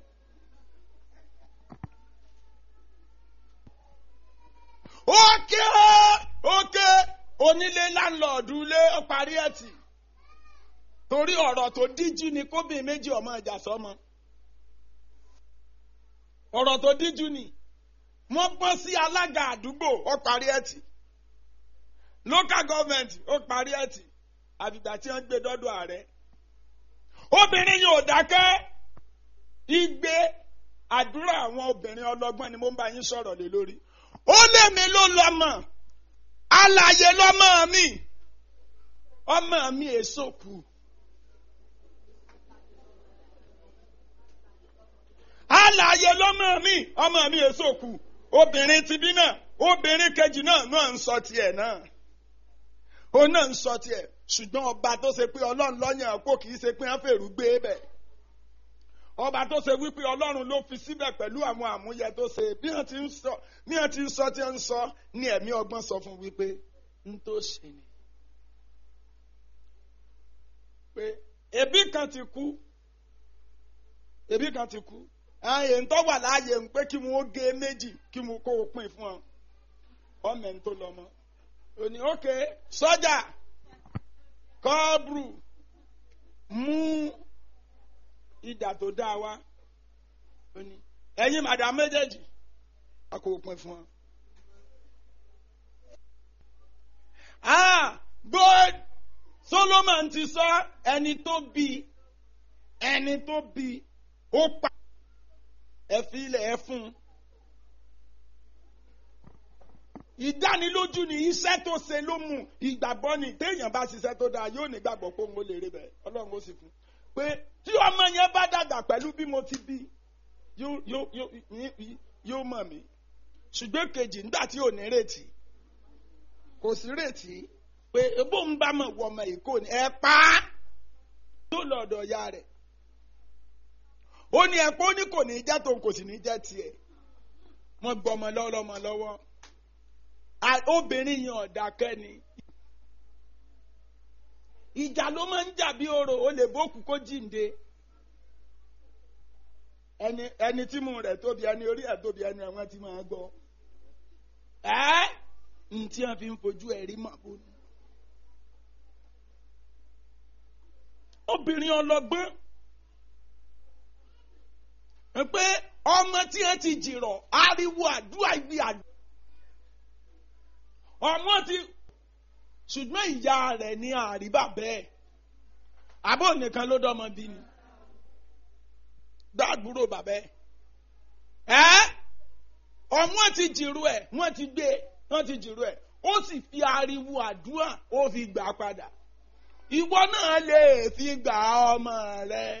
Speaker 1: ókè ókè onílé láńlọ́ọ̀dù lé ó parí ẹ̀ tì torí ọ̀rọ̀ tó díjú ni kóbìn méjì ọmọ ìjà sọmọ ọ̀rọ̀ tó díjú ni wọ́n bọ́ sí alága àdúgbò ó parí ẹ̀ tì local government ó parí ẹ̀ tì àbìgbà tí wọ́n gbé dọ́dọ̀ ààrẹ obìnrin yóò dákẹ́ igbe àdúrà àwọn obìnrin ọlọ́gbọ́n ni mo ń bá yín sọ̀rọ̀ lé lórí ó lé mi ló lọ́mọ alàyè lọ́mọ mi ọmọ mi èso kù alààyè lọ́mọ mi ọmọ mi èso kù obìnrin ti bí náà obìnrin kejì náà náà ń sọ tiẹ̀ náà ó náà ń sọ tiẹ̀ ṣùgbọ́n ọba tó ṣe pé ọlọ́run lọ́yàn kó kì í ṣe pé wọ́n fèrú gbé bẹ̀ ọba tó ṣe wípé ọlọ́run ló fi síbẹ̀ pẹ̀lú àwọn àmúyẹ tó ṣe bí wọ́n ti ń sọ bí wọ́n ti ń sọ tí wọ́n ń sọ ní ẹ̀mí ọgbọ́n sọ fún wípé ń tó ṣe ni pé ebi kan ti kú ebi kan ti kú ààyè ń tọ́ wà láàyè ń pé kí wọ́n gé méjì kí wọ́n kó o pín fún ọ ọmọ ẹ̀ ń tó lọ mọ́ òní ókè sọ́jà kọ́ọ̀bùrù mú ìdà tó dáa wá òní ẹ̀yin màdàm méjèèjì a kò pín fún ọ. ah good Solomon ti sọ ẹni tó bí ẹni tó bí ó pa ẹ fi ilẹ̀ ẹ fún un. ìdánilójú ni iṣẹ́ tó ṣe ló mú ìgbàgbọ́ ni téèyàn bá ṣiṣẹ́ tó dáa yóò ní gbàgbọ́ pé òun ó lè rí bẹ́ẹ̀ ọlọ́run ó sì fún un. pé tí ọmọ yẹn bá dàgbà pẹ̀lú bí mo ti bí yóò yóò yóò yóò mọ̀ mí ṣùgbọ́n kejì nígbà tí ò ní retí kò sí retí pé ebó ń bá mọ̀ wọ ọmọ èkó ni ẹ pa á tó lọ́dọ̀ ya rẹ̀ ó ní ẹ̀pọ́ ní kò ní jẹ́ tòun kò sì ní jẹ́ tiẹ̀ wọ́n gbọ́ ọmọ lọ́wọ́ lọ́mọ lọ́wọ́ obìnrin yẹn ọ̀dàkẹ́ ni ìjà ló máa ń jà bí orò ó lè bókù kó jíǹde ẹni ẹni tí mu rẹ̀ tóbi ẹni orí ẹ̀ tóbi ẹni ẹ̀wọ̀n ti máa gbọ́ ẹ́ ntí wọn fi ń fojú ẹ̀ rí màbó ni obìnrin ọlọ́gbọ́n pé ọmọ tí ẹ ti jìrọ̀ ariwo àdúrà ibi àdúrà ọmọ ti ṣùgbọ́n ìyá rẹ̀ ní àríbà bẹ́ẹ̀ àbó nìkan ló dọ́mọ bí ni gbàgbúrò bàbá ẹ̀ ẹ́ ọmọ ti jìrú ẹ̀ wọ́n ti gbé wọ́n ti jìrú ẹ̀ ó sì fi ariwo àdúrà ó fi gbà padà ìwọ náà lè fi gbà ọmọ rẹ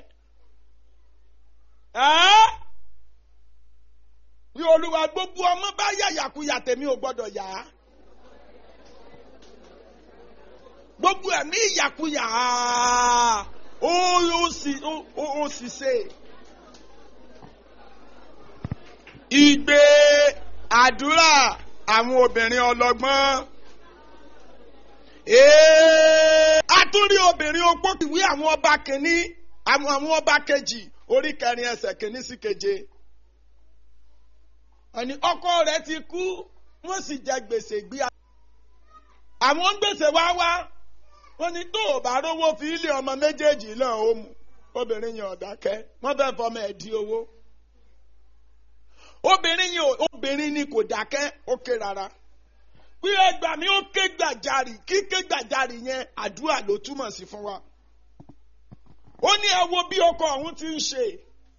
Speaker 1: bí olúwa gbogbo ọmọ bá yàyàkuyà tèmi ò gbọdọ̀ yá gbogbo ẹ̀mí ìyàkuyà ó sì ṣe ìgbé àdúrà àwọn obìnrin ọlọ́gbọ́n a tún rí obìnrin opó ìwé àwọn ọba kìíní àwọn ọba kejì orí kẹrin ẹsẹ̀ kìíní sí keje ẹni ọkọ rẹ̀ ti kú wọ́n sì jẹ gbèsè gbé àwọn gbèsè wá wá wọ́n ní tó o bá rówó fi ilé ọmọ méjèèjì náà ó mu obìnrin yẹn ọ̀dákẹ́ wọ́n fẹ́ fọmọ ẹ̀ di owó obìnrin yẹn obìnrin ni kò dákẹ́ ó ké rárá pé ẹgbàá mi ó ké gbàjarì kíké gbàjarì yẹn àdúrà ló túmọ̀ sí fún wa ó ní ẹ wo bí ọkọ ọ̀hún ti ń ṣe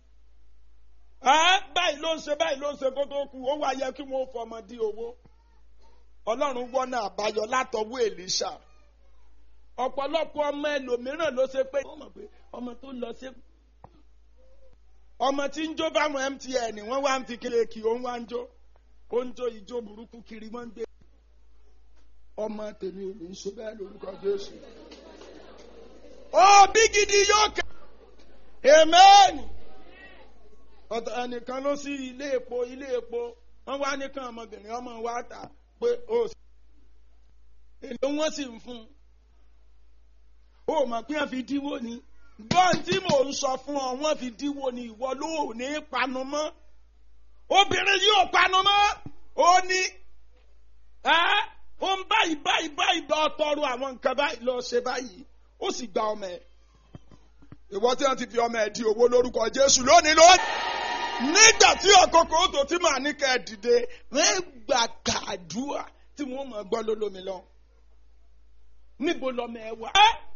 Speaker 1: ẹ báyìí ló ń ṣe báyìí ló ń ṣe kó tó kú ó wá yẹ kí wọ́n fọmọ di owó ọlọ́run wọ́nà àbáyọ látọwọ́ èlíṣà ọ̀pọ̀lọpọ̀ ọmọ ẹlòmíràn ló ṣe pé ọmọ tó lọ sí ọmọ tí ń jó fáwọn MTN wọ́n wá ń fi kiri kí òun wá ń jó ó ń jó ìjó burúkú kiri wọ́n ń gbé ọmọ tèmi ò ní ṣe bẹ́ẹ̀ lórúkọ Jésù ó bí gidi yóò kẹ́ amen ọ̀tọ̀ ẹnìkan ló sí ilé epo ilé epo wọ́n wá nìkan ọmọbìnrin ọmọ wa ta pé ó sì èlò wọn sì ń fún un ó mọ̀ pé wọ́n fi dínwó ni bọ́ọ̀n tí mò ń sọ fún ọ wọ́n fi dínwó ni ìwọ ló ní panu mọ́ obìnrin yóò panu mọ́ ó ní ẹ́ ó ń báyìí báyìí báyìí bá ọtọrọ àwọn nǹkan báyìí lọ ṣe báyìí ó sì gba ọmọ ẹ̀ ìwọ tí wọ́n ti fi ọmọ ẹ̀ di owó lórúkọ Jésù lónìí lónìí nígbà tí ọkọ̀ọ̀kọ̀ ó tó tí màá ní kẹ́ ẹ dìde wọ́n gbà kàdúrà tí wọ́n mọ̀ gbọ́ lólómi lọ. níbo lọmọ ẹ wà.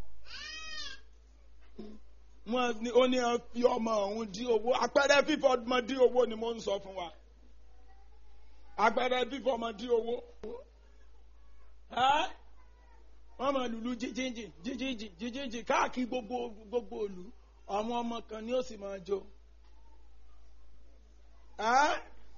Speaker 1: wọ́n ní ó ní wọ́n fi ọmọ ọ̀hún dí owó àpẹẹrẹ fífọ ọmọ dí owó ni mo ń sọ fún wa. àpẹẹrẹ fífọ ọmọ dí owó. wọ́n mọ̀ lùlù jíjíjì jíjíjì jíjíjì káàkiri gbogbo gbogbo òlu àwọn ọmọ kan ni ó sì máa jó Ẹ́?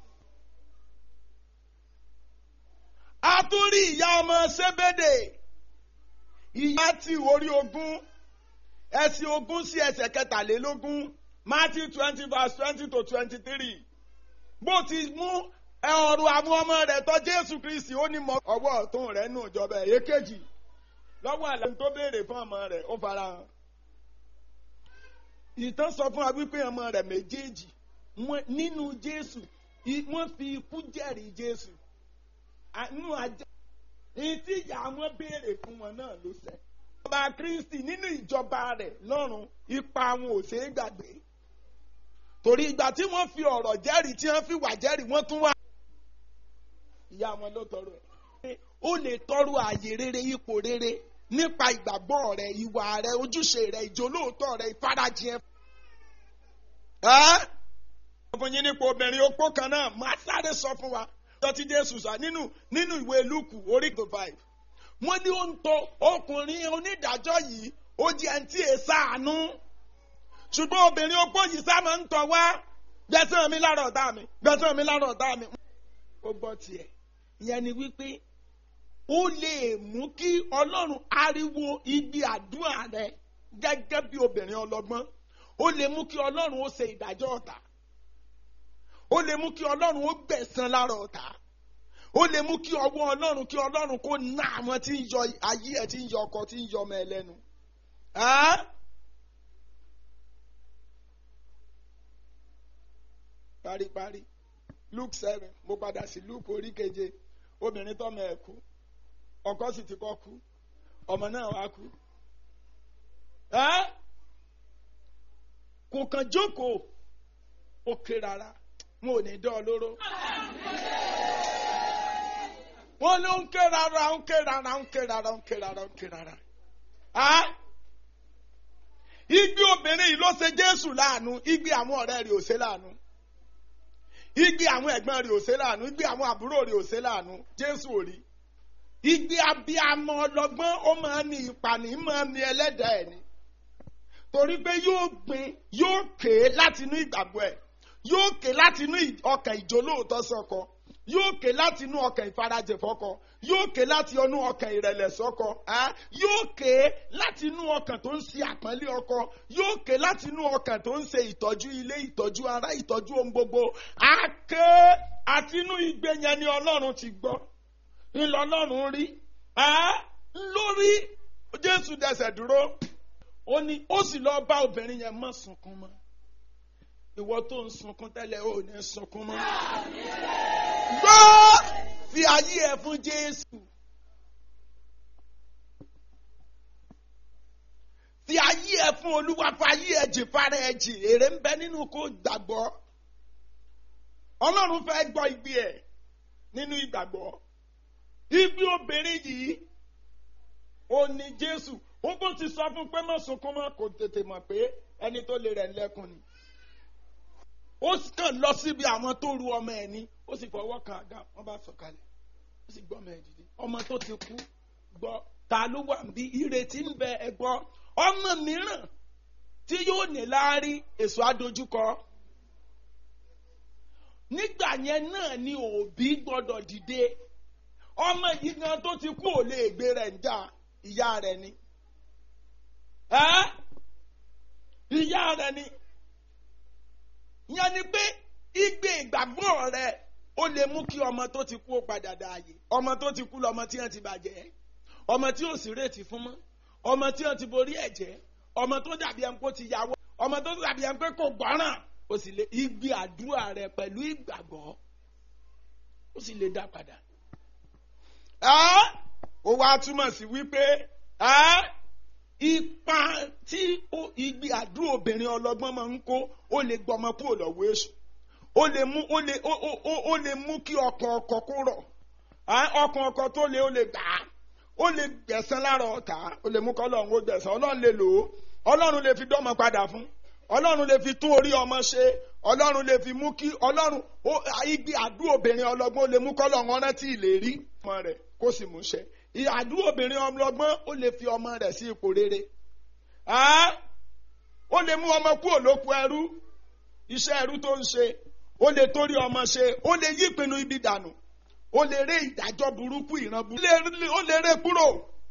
Speaker 1: a tún rí ìyá ọmọ sébédè ìyá tí orí ogún ẹsìn ogún sí ẹsẹ̀ kẹtàlélógún Matthew twenty verse twenty to twenty three bó ti mú ọrùn àwọn ọmọ rẹ̀ tọ̀ Jésù Kristi ó ní mọ ọwọ́ ọ̀tún rẹ̀ nù ìjọba ẹ̀ èkejì lọ́wọ́ àlẹ́ tó béèrè fún ọmọ rẹ̀ ó fara hàn ìtàn sọ fún wa wípé ọmọ rẹ̀ méjèèjì nínú Jésù wọ́n fi ikú jẹ́rìí Jésù nínú ajá ìtí ìyá wọn béèrè fún wọn náà ló ṣẹ. ìjọba Kristi nínú ìjọba rẹ̀ lọ́run ipa wọn ò ṣeé gbàgbé torí ìgbà tí wọ́n fi ọ̀rọ̀ jẹ́rìí tí wọ́n fi wà jẹ́rìí wọ́n tún wá. ìyá wọn ló tọrọ ẹ̀. ó lè tọrọ ààyè rere ipò rere nípa ìgbàgbọ́ rẹ̀ ìwà rẹ̀ ojúṣe rẹ̀ ìjólóòtọ́ rẹ̀ ìfarajìn ẹ̀. ẹ́ fún yín nípa obìnrin opó kan náà máa sáré sọ fún wa tọ́tí Jésù sá nínú nínú ìwé Lúùkù orí tó five wọ́n ní ó ń tọ ọkùnrin onídàájọ́ yìí ó jẹ́ ẹni tí èé sáànú ṣùgbọ́n obìnrin opó yìí sá máa ń tọ̀ wá gbẹ̀sán mi lára ọ̀tá mi gbẹ̀sán mi lára ọ̀tá mi. ó gbọ́ tiẹ̀ ìyẹn ni wípé ó lè mú kí Ọlọ́run ariwo ibi àdúrà rẹ gẹ́gẹ́ bí obìnrin ọlọ́gbọ́n ó lè mú kí Ọlọ́run ó ṣe ìdájọ́ ọ̀tá ó lè mú kí ọlọ́run ó gbẹ̀san lára ọ̀tá ó lè mú kí ọwọ́ ọlọ́run kí ọlọ́run kó ná àwọn tí ń yọ ayé ẹ̀ tí ń yọ ọkọ tí ń yọ ọmọ ẹ lẹ́nu. paríparí Luke seven mo padà sí Luke orí keje obìnrin tọ́mọ ẹ̀ kú ọkọ sì ti kọ́ kú ọmọ náà wá kú. kò kàn jókòó ó ké rárá wọn ò ní dán ọ lóró. wọ́n ló ń ké rárá ń ké rárá ń ké rárá ń ké rárá ń ké rárá. igbe obìnrin yìí ló ṣe Jésù láàánú igbe àwọn ọ̀rẹ́ rẹ̀ ò ṣe láàánú. igbe àwọn ẹ̀gbọ́n rẹ̀ ò ṣe láàánú igbe àwọn àbúrò rẹ̀ ò ṣe láàánú Jésù ò rí. igbe abiyamọ ọlọ́gbọ́n ó máa ń ní ìpànì máa ń ní ẹlẹ́dàá ẹ̀ ni. torí pé yóò gbin yóò ké láti inú ìgbàgbọ́ ẹ̀ yóò ké láti inú ọkàn ìjólóòtọ́ sọ́kọ yóò ké láti inú ọkàn ìfarajẹ fọ́kọ yóò ké láti inú ọkàn ìrẹ̀lẹ̀ sọ́kọ yóò ké láti inú ọkàn tó ń ṣe àpọ́nlé ọkọ yóò ké láti inú ọkàn tó ń ṣe ìtọ́jú ilé ìtọ́jú ara ìtọ́jú ohun gbogbo a ké àti inú igbe yẹn ni Ọlọ́run ti gbọ́ ńlọ Ọlọ́run rí lórí Jésù dẹsẹ̀ dúró ó ní ó sì lọ bá obìnrin yẹn má sunkún mọ́ ìwọ tó ń sunkún tẹ́lẹ̀ ò ní sunkún mọ́. gbọ́ fi ayé ẹ fún Jésù. fi ayé ẹ fún Olúwa fi ayé ẹ jì fara ẹ jì èrè ń bẹ nínú kó gbàgbọ́. Ọlọ́run fẹ́ gbọ́ igbe ẹ̀ nínú ìgbàgbọ́. ibi obìnrin yìí ó ní Jésù ó bó ti sọ fún pé má sunkún mọ́ kò tètè mọ̀ pé ẹni tó lè rẹ̀ ń lẹ́kùn ni ó kàn lọ síbi àwọn tó ru ọmọ ẹ ní ó sì fọwọ́ kan àga wọ́n bá sọ̀kalẹ̀ ó sì gbọ́ ọmọ ẹ dìde ọmọ tó ti kú gbọ́ ta ló wà bí ìrètí ń bẹ ẹ gbọ́ ọmọ mìíràn tí yóò ní láárí èso àdójúkọ nígbà yẹn náà ni òbí gbọ́dọ̀ dìde ọmọ yìí gan tó ti kú ò lè gbé rẹ̀ ń jà ìyá rẹ̀ ni ìyá rẹ̀ ni yẹn ni pé igbe ìgbàgbọ́ rẹ ó lè mú kí ọmọ tó ti kú ó padà dáàyè ọmọ tó ti kú lọmọ tí wọ́n ti bàjẹ́ ọmọ tí ò sí rètí fún mọ́ ọmọ tí wọ́n ti borí ẹ̀jẹ̀ ọmọ tó dàbí ẹni pé ó ti yàwó ọmọ tó dàbí ẹni pé kò gbọ́ràn ó sì lè igbe àdúrà rẹ pẹ̀lú ìgbàgbọ́ ó sì lè dá padà. ó wá túmọ̀ sí wípé ipa tí igbe àdúrà obìnrin ọlọ́gbọ́n máa ń kó ó lè gbọmọ kúrò lọ́wọ́ èṣù ó lè mú ó lè ó ó ó lè mú kí ọkàn ọkọ kó rọ̀ ọkàn ọkọ tó lè ó lè gbà á ó lè gbẹ̀san lára ọ̀tá ó lè mú kọ́ ọlọ́run ó gbẹ̀san ọlọ́run lè lò ó ọlọ́run lè fi dọ́mọ padà fún ọlọ́run lè fi tún orí ọmọ ṣe ọlọ́run lè fi mú kí ọlọ́run igbe àdúrà obìnrin ọlọ́gbọ́n ó lè mú kọ́ ọlọ́run rántí ìlérí ọmọ rẹ̀ kó sì mú ṣẹ àdúrà obìnrin ọlọ́gbọ́n ó lè fi ọmọ rẹ̀ sí ipò rere ó lè mú ọmọ kúrò lóko ẹrú iṣẹ́ ẹrú tó ń ṣe ó lè torí ọmọ ṣe ó lè yí ìpinnu ibi dànù ó lè ré ìdájọ́ burúkú ìran burúkú ó lè ré kúrò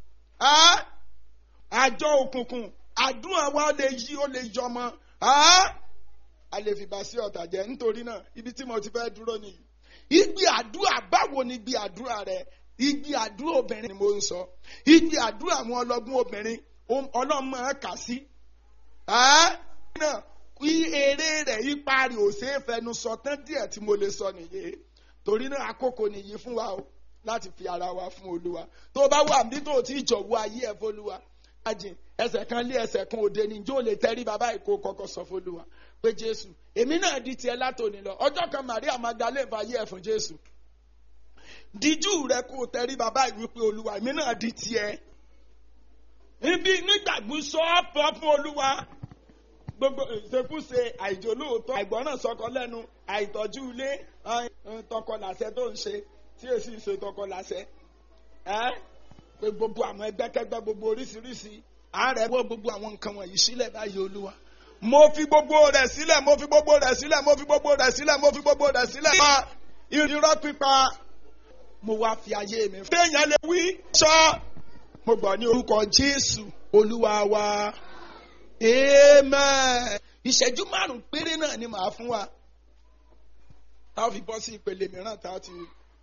Speaker 1: àjọ òkùnkùn àdúrà wa ó lè yí ó lè yọmọ a lè fìbá sí ọ̀tà jẹ́ nítorí náà ibi tí mo ti fẹ́ dúró nìyí igbe àdúrà báwo ni igbe àdúrà rẹ igbe àdúrà obìnrin ni mo ń sọ igbe àdúrà àwọn ọlọ́gbọ́n obìnrin ọlọ́mọ kà sí náà kí eré rẹ̀ ipa rẹ̀ ò ṣeé fẹnu sọ tán díẹ̀ tí mo lè sọ nìyí torí náà àkókò nìyí fún wa o láti fi ara wa fún olúwa tó bá wà ní tó ti jọ̀wọ́ ayé ẹ̀ fọlúwa ajìn ẹsẹ̀ kan lé ẹsẹ̀ kan òde ni jó lè tẹ́rí bàbá ìkó kọ́kọ́ sọ fọlúwa pé jésù èmi náà di tiẹ̀ látòní lọ ọjọ́ kan maria magdalene fàyè ẹ̀ fún jésù díjú rẹ kó tẹ́rí bàbá ìwípé olúwa èmi náà di tiẹ̀ ibi nígbàgbọ́ sọ ọ́ fún olúwa gbogbo ìṣekúṣe àìjólóòótọ́ àìgbọ́ràn sọkọ lẹ́nu àìtọ́jú ilé tọkọlàṣẹ tó ń ṣe tí èsì ṣe tọkọlàṣẹ pé gbogbo àwọn ẹgbẹ́kẹ́gbẹ́ gbogbo oríṣiríṣi àárẹ̀ wọ gbogbo àwọn nǹkan wọ̀nyí sílẹ̀ báyìí olúwa mo fi gbogbo rẹ̀ sílẹ̀ mo fi gbogbo rẹ̀ sílẹ̀ mo fi gbogbo rẹ̀ sílẹ̀ mo fi gbogbo rẹ̀ sílẹ̀ pa irọ́ pípa mo wá fi ayé mi. téèyàn lè wí sọ mo gbọ́ ní orúkọ jésù olúwa wa amen. ìṣẹ́jú márùn-ún péré náà ni màá fún wa tá a fi bọ́ sí ìpele mìíràn tá a ti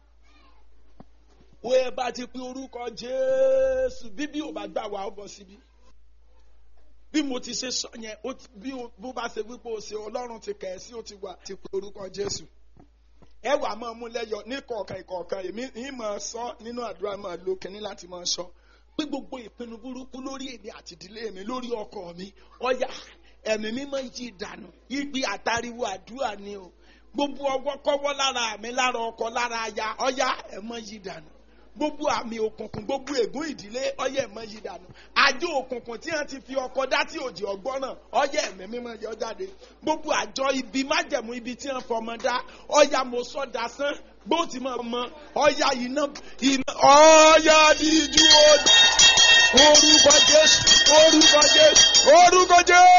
Speaker 1: wo ẹ bá ti pe orúkọ jésù bíbí ò bá gbà wá ó bọ́ síbí bí mo ti ṣe sọ yẹn bí bó bá ṣe wípé o ṣe ọlọ́run ti kẹ̀ ẹ́ sí ó ti wà ti pe orúkọ jésù ẹ wà máa mú lẹ́yọ ní kọ̀ọ̀kan ìkọ̀ọ̀kan èmi ń máa sọ nínú àdúrà máa lo kínní láti máa sọ pé gbogbo ìpinnu burúkú lórí èmi àti ìdílé mi lórí ọkọ mi ọyà ẹ̀mí mímọ́ yí dànù ìgbé àtàríwò àdúrà ni o gbogbo ọwọ́ kọ́wọ́ lára mi lára ọkọ lára aya ọyà ẹ̀mọ́ yí dànù gbogbo àmì òkùnkùn gbogbo ègún ìdílé ọyẹ ẹ̀mọ́ yí dànù àjọ òkùnkùn tí wọ́n ti fi ọkọ dá tí òjì ọgbọ́n náà ọyẹ ẹ̀mí mímọ́ yọ jáde gbogbo àjọ ibi májẹ̀mú ibi tí wọ́n fọmọ dá ọyà mo sọ dasán bó ti mọ̀ ọmọ ọyà iná iná ọyà díjú orúkọ jésù orúkọ jésù orúkọ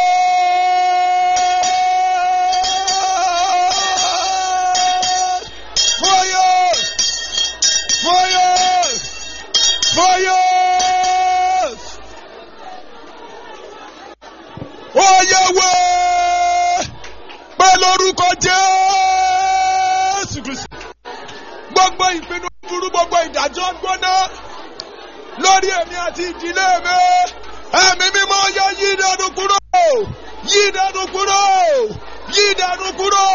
Speaker 1: jésù. Fire! Fire! Fire! Oyèwé pẹ̀lú orúkọ Jésù Kristi. Gbogbo ìpinnu burú gbogbo ìdájọ́ gbóná lórí èmi àti ìdílé mi. Ẹ̀mí mímọ́ yẹ yí ìdánù kúrò. Yí ìdánù kúrò. Yí ìdánù kúrò.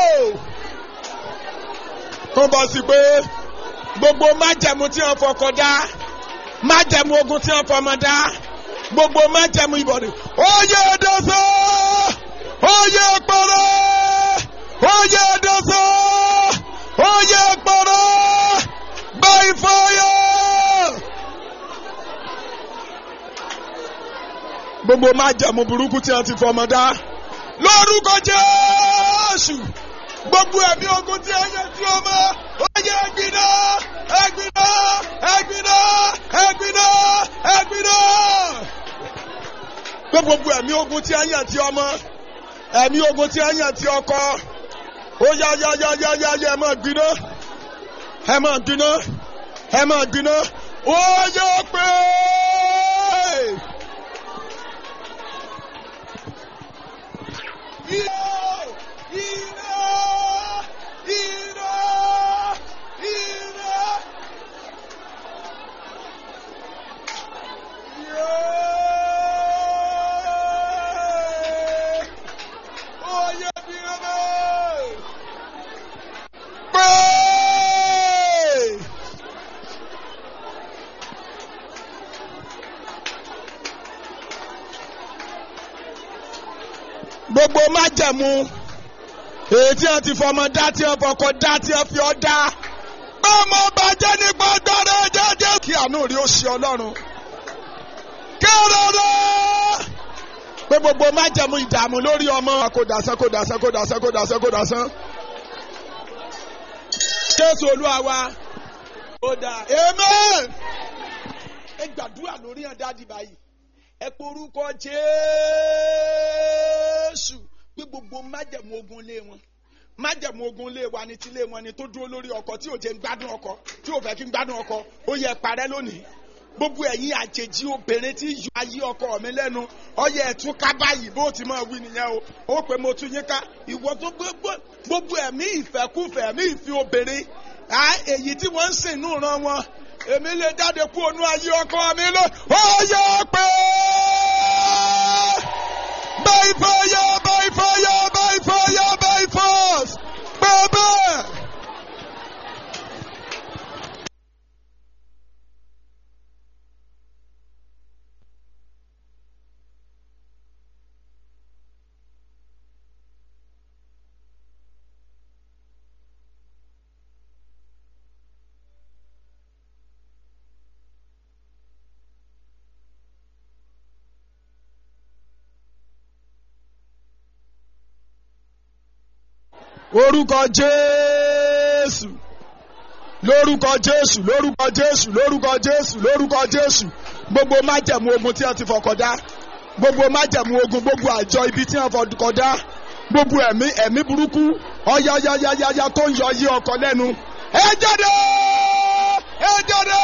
Speaker 1: Tó bá sí pé gbogbo májẹ̀mú tí wọ́n fọkọ dá májẹ̀mú ogun tí wọ́n fọmọ dá gbogbo májẹ̀mú ìbọ̀dì oyè ẹ̀dọ́sọ́ oyè ẹ̀pọ̀rọ̀ oyè ẹ̀dọ́sọ́ oyè ẹ̀pọ̀rọ̀ by fire. gbogbo májẹ̀mú burúkú tí wọ́n ti fọmọ dá lórúkọ Jésù gbogbo ẹ̀mí ogun tí ẹ̀yẹ tí ó mọ́ oyè ẹ̀gbìnà ẹ̀gbìnà ẹ̀gbìnà ẹ̀gbìnà ẹ̀gbìnà. pé gbogbo ẹ̀mí ogun tí ẹ̀yẹ tí ọmọ ẹ̀mí ogun tí ẹ̀yẹ tí ọkọ ó yá yá yá yá yá yá ẹ máa gbiná ẹ máa gbiná ẹ máa gbiná ó yá pé. Yeah! Ira! Ira! Ira! Yeah! Oye bíọ́mọ́! Pray! Gbogbo májẹ̀mú èyí tí wọ́n ti fọmọ dá tí wọ́n fọkọ dá tí wọ́n fi ọ́ dá. ọmọ bàjẹ́ nípa agbára jẹ́jẹ́. kí àánú rí ó ṣe ọlọ́run. kéréré. pé gbogbo májẹ̀mú ìdààmú lórí ọmọ. kó dasán kó dasán kó dasán kó dasán kó dasán. jésù olúwa wa. ó dáa. amen. ẹ gbàdúrà lórí ẹ̀ dáàdì báyìí. ẹ porúkọ jésù pé gbogbo májẹ̀mú ogun lé wọn májẹ̀mú ogun lé wa ni tílé wọn ni tó dúró lórí ọkọ tí ò jẹ́ ń gbádùn ọkọ tí ò fẹ́ kí ń gbádùn ọkọ ó yẹ parẹ́ lónìí gbogbo ẹ̀yin àjèjì obìnrin tí yọ ayé ọkọ mi lẹ́nu ọyẹ ẹ̀tún ká báyìí bó ti máa wí nìyẹn o ó pé mo tún yín ká ìwọ tó gbogbo gbogbo ẹ̀mí ìfẹ́kúfẹ́ ẹ̀mí ìfi obìnrin à èyí tí wọ́n ń sìn nù ran wọn èmi lè jáde kú ònú ayé ọkọ mi lọ ó yẹ pé by fire by fire by fire by force bẹ́ẹ̀. orúkọ jésù lórúkọ jésù lórúkọ jésù lórúkọ jésù lórúkọ jésù gbogbo májẹ̀mú ogun tí wọ́n ti fọkọdá gbogbo májẹ̀mú ogun gbogbo àjọ ibi tí wọ́n fọkọdá gbogbo ẹ̀mí ẹ̀mí burúkú ọ̀yàyàyàyà tó ń yọ yí ọkọ lẹ́nu ẹ jáde ẹ jáde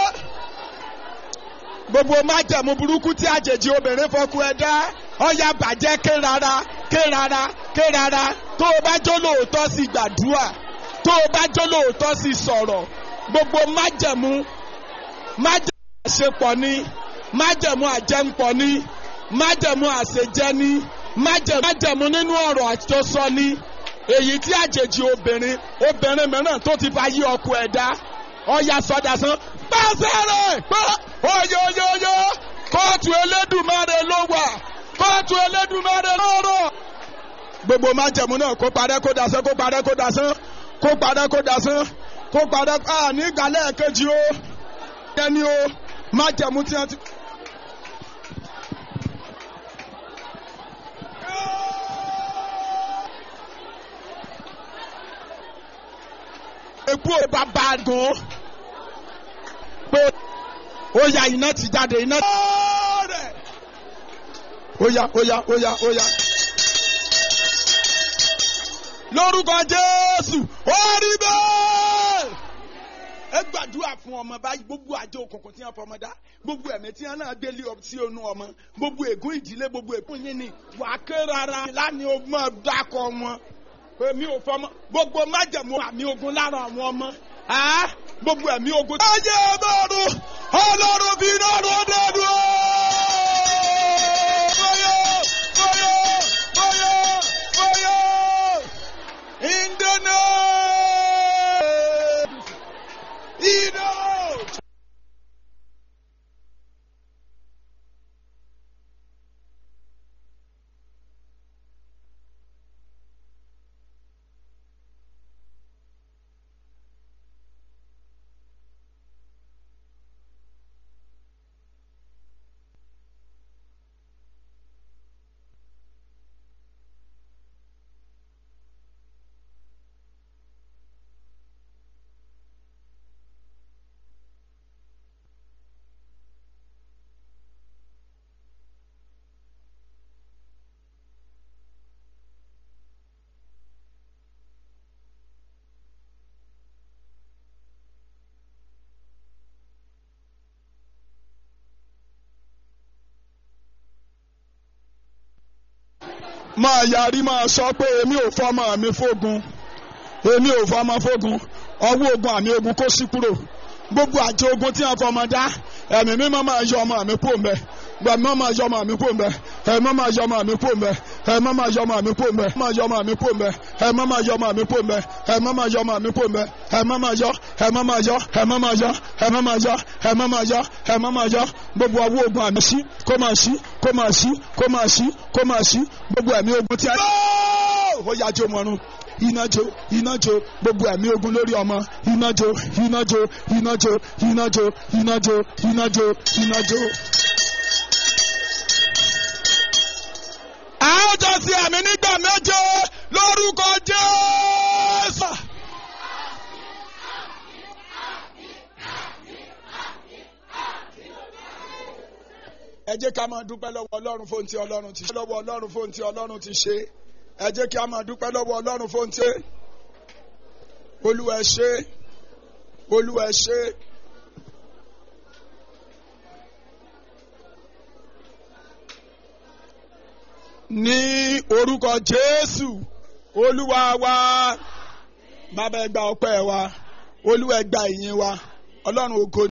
Speaker 1: gbogbo májẹ̀mú burúkú tí àjèjì obìnrin fọkú ẹ dá ọ̀yà bàjẹ́ ké rárá ké rárá ké rárá tó o bá jó lóòótọ́ sí gbàdúrà tó o bá jó lóòótọ́ sí sọ̀rọ̀ gbogbo májẹ̀mú májẹ̀mú àṣepọ̀ ni májẹ̀mú àjẹǹpọ̀ ni májẹ̀mú àṣejẹ ni májẹ̀mú nínú ọ̀rọ̀ àjọsọ ni èyí tí àjèjì obìnrin obìnrin mìíràn tó ti fa yí ọkọ ẹ̀dá ọ̀yà sọdásán pàṣẹ rẹ̀ pé oyoyoyo kóòtù elédùnmáre ló wà kóòtù elédùnmáre lọ́rọ̀ gbogbo májẹ̀mú náà kó parẹ́ kó dasán kó parẹ́ kó dasán kó parẹ́ kó dasán kó parẹ́ à ní ìgbàlẹ̀ kejì o ẹni o májẹ̀mú tí wọ́n ti. epo bàbá gan pé ó ya iná ti jáde iná. ó ya ó ya ó ya ó ya lórúkọ jésù ó rí bẹ́ẹ̀. ẹ gbàdúrà fún ọmọ báyìí gbogbo àjọ òkùnkùn tí wọn fọmọ dá gbogbo ẹ̀mí tí wọn náà gbélé ọ sí onú ọmọ gbogbo ègún ìdílé gbogbo ègún yín ni wà á ké rárá lánìí o máa dákọ wọn èmi ò fọmọ gbogbo májẹ̀mú àmì ogun lára àwọn ọmọ gbogbo ẹ̀mí ogun. ayé ọlọ́run ọlọ́run bí iná ló dẹ́nu o. bóyá bóyá bóyá bóyá. In the name. Ino. máa yarí máa sọ pé èmi ò fọmọ mi fógun èmi ò fọmọ fógun ọwọ́ ogun àmì ogun kó sí kúrò gbogbo àjọ ogun tí wọn fọmọ dá ẹ̀mí mímọ́ máa yọ ọmọ mi kúrò mbẹ gbẹmí máa yọ ọmọ mi kúrò mbẹ ẹ̀mí máa yọ ọmọ mi kúrò mbẹ ẹ̀mí máa yọ ọmọ mi kúrò mbẹ máa yọ ọmọ mi kúrò mbẹ ẹ̀mí máa yọ ọmọ mi kúrò mbẹ ẹ̀mí máa yọ ọmọ mi kúrò mbẹ ẹ̀mí máa yọ ẹ̀mí máa yọ ẹ̀mí máa yọ ẹ̀mí máa yọ ẹ̀mí máa yọ ẹ̀mí máa yọ gbogbo ọwọ́ ogun àmì sí kó máa sí kó máa sí kó máa sí kó máa sí gbogbo ẹ̀mí ogun tí a. ó yá jó mọ́rún iná jó iná jó gbogbo ẹ̀mí ogun lórí ọmọ iná jó iná jó iná jó iná jó iná jó iná jó iná jó. a ó jọ sí àmì nígbà méje lórúkọ Jésù. ẹ jẹ́ ká máa dúpẹ́ lọ́wọ́ ọlọ́run fóun tí ọlọ́run ti ṣe lọ́wọ́ ọlọ́run fóun tí ọlọ́run ti ṣe ẹ jẹ́ kí a máa dúpẹ́ lọ́wọ́ ọlọ́run fóńté olúwa ẹ ṣé olúwa ẹ ṣé. ní orúkọ jésù olúwa wa bàbá ẹ gba ọpẹ́ wa olúwa ẹ gba ìyìn wa ọlọ́run ògo.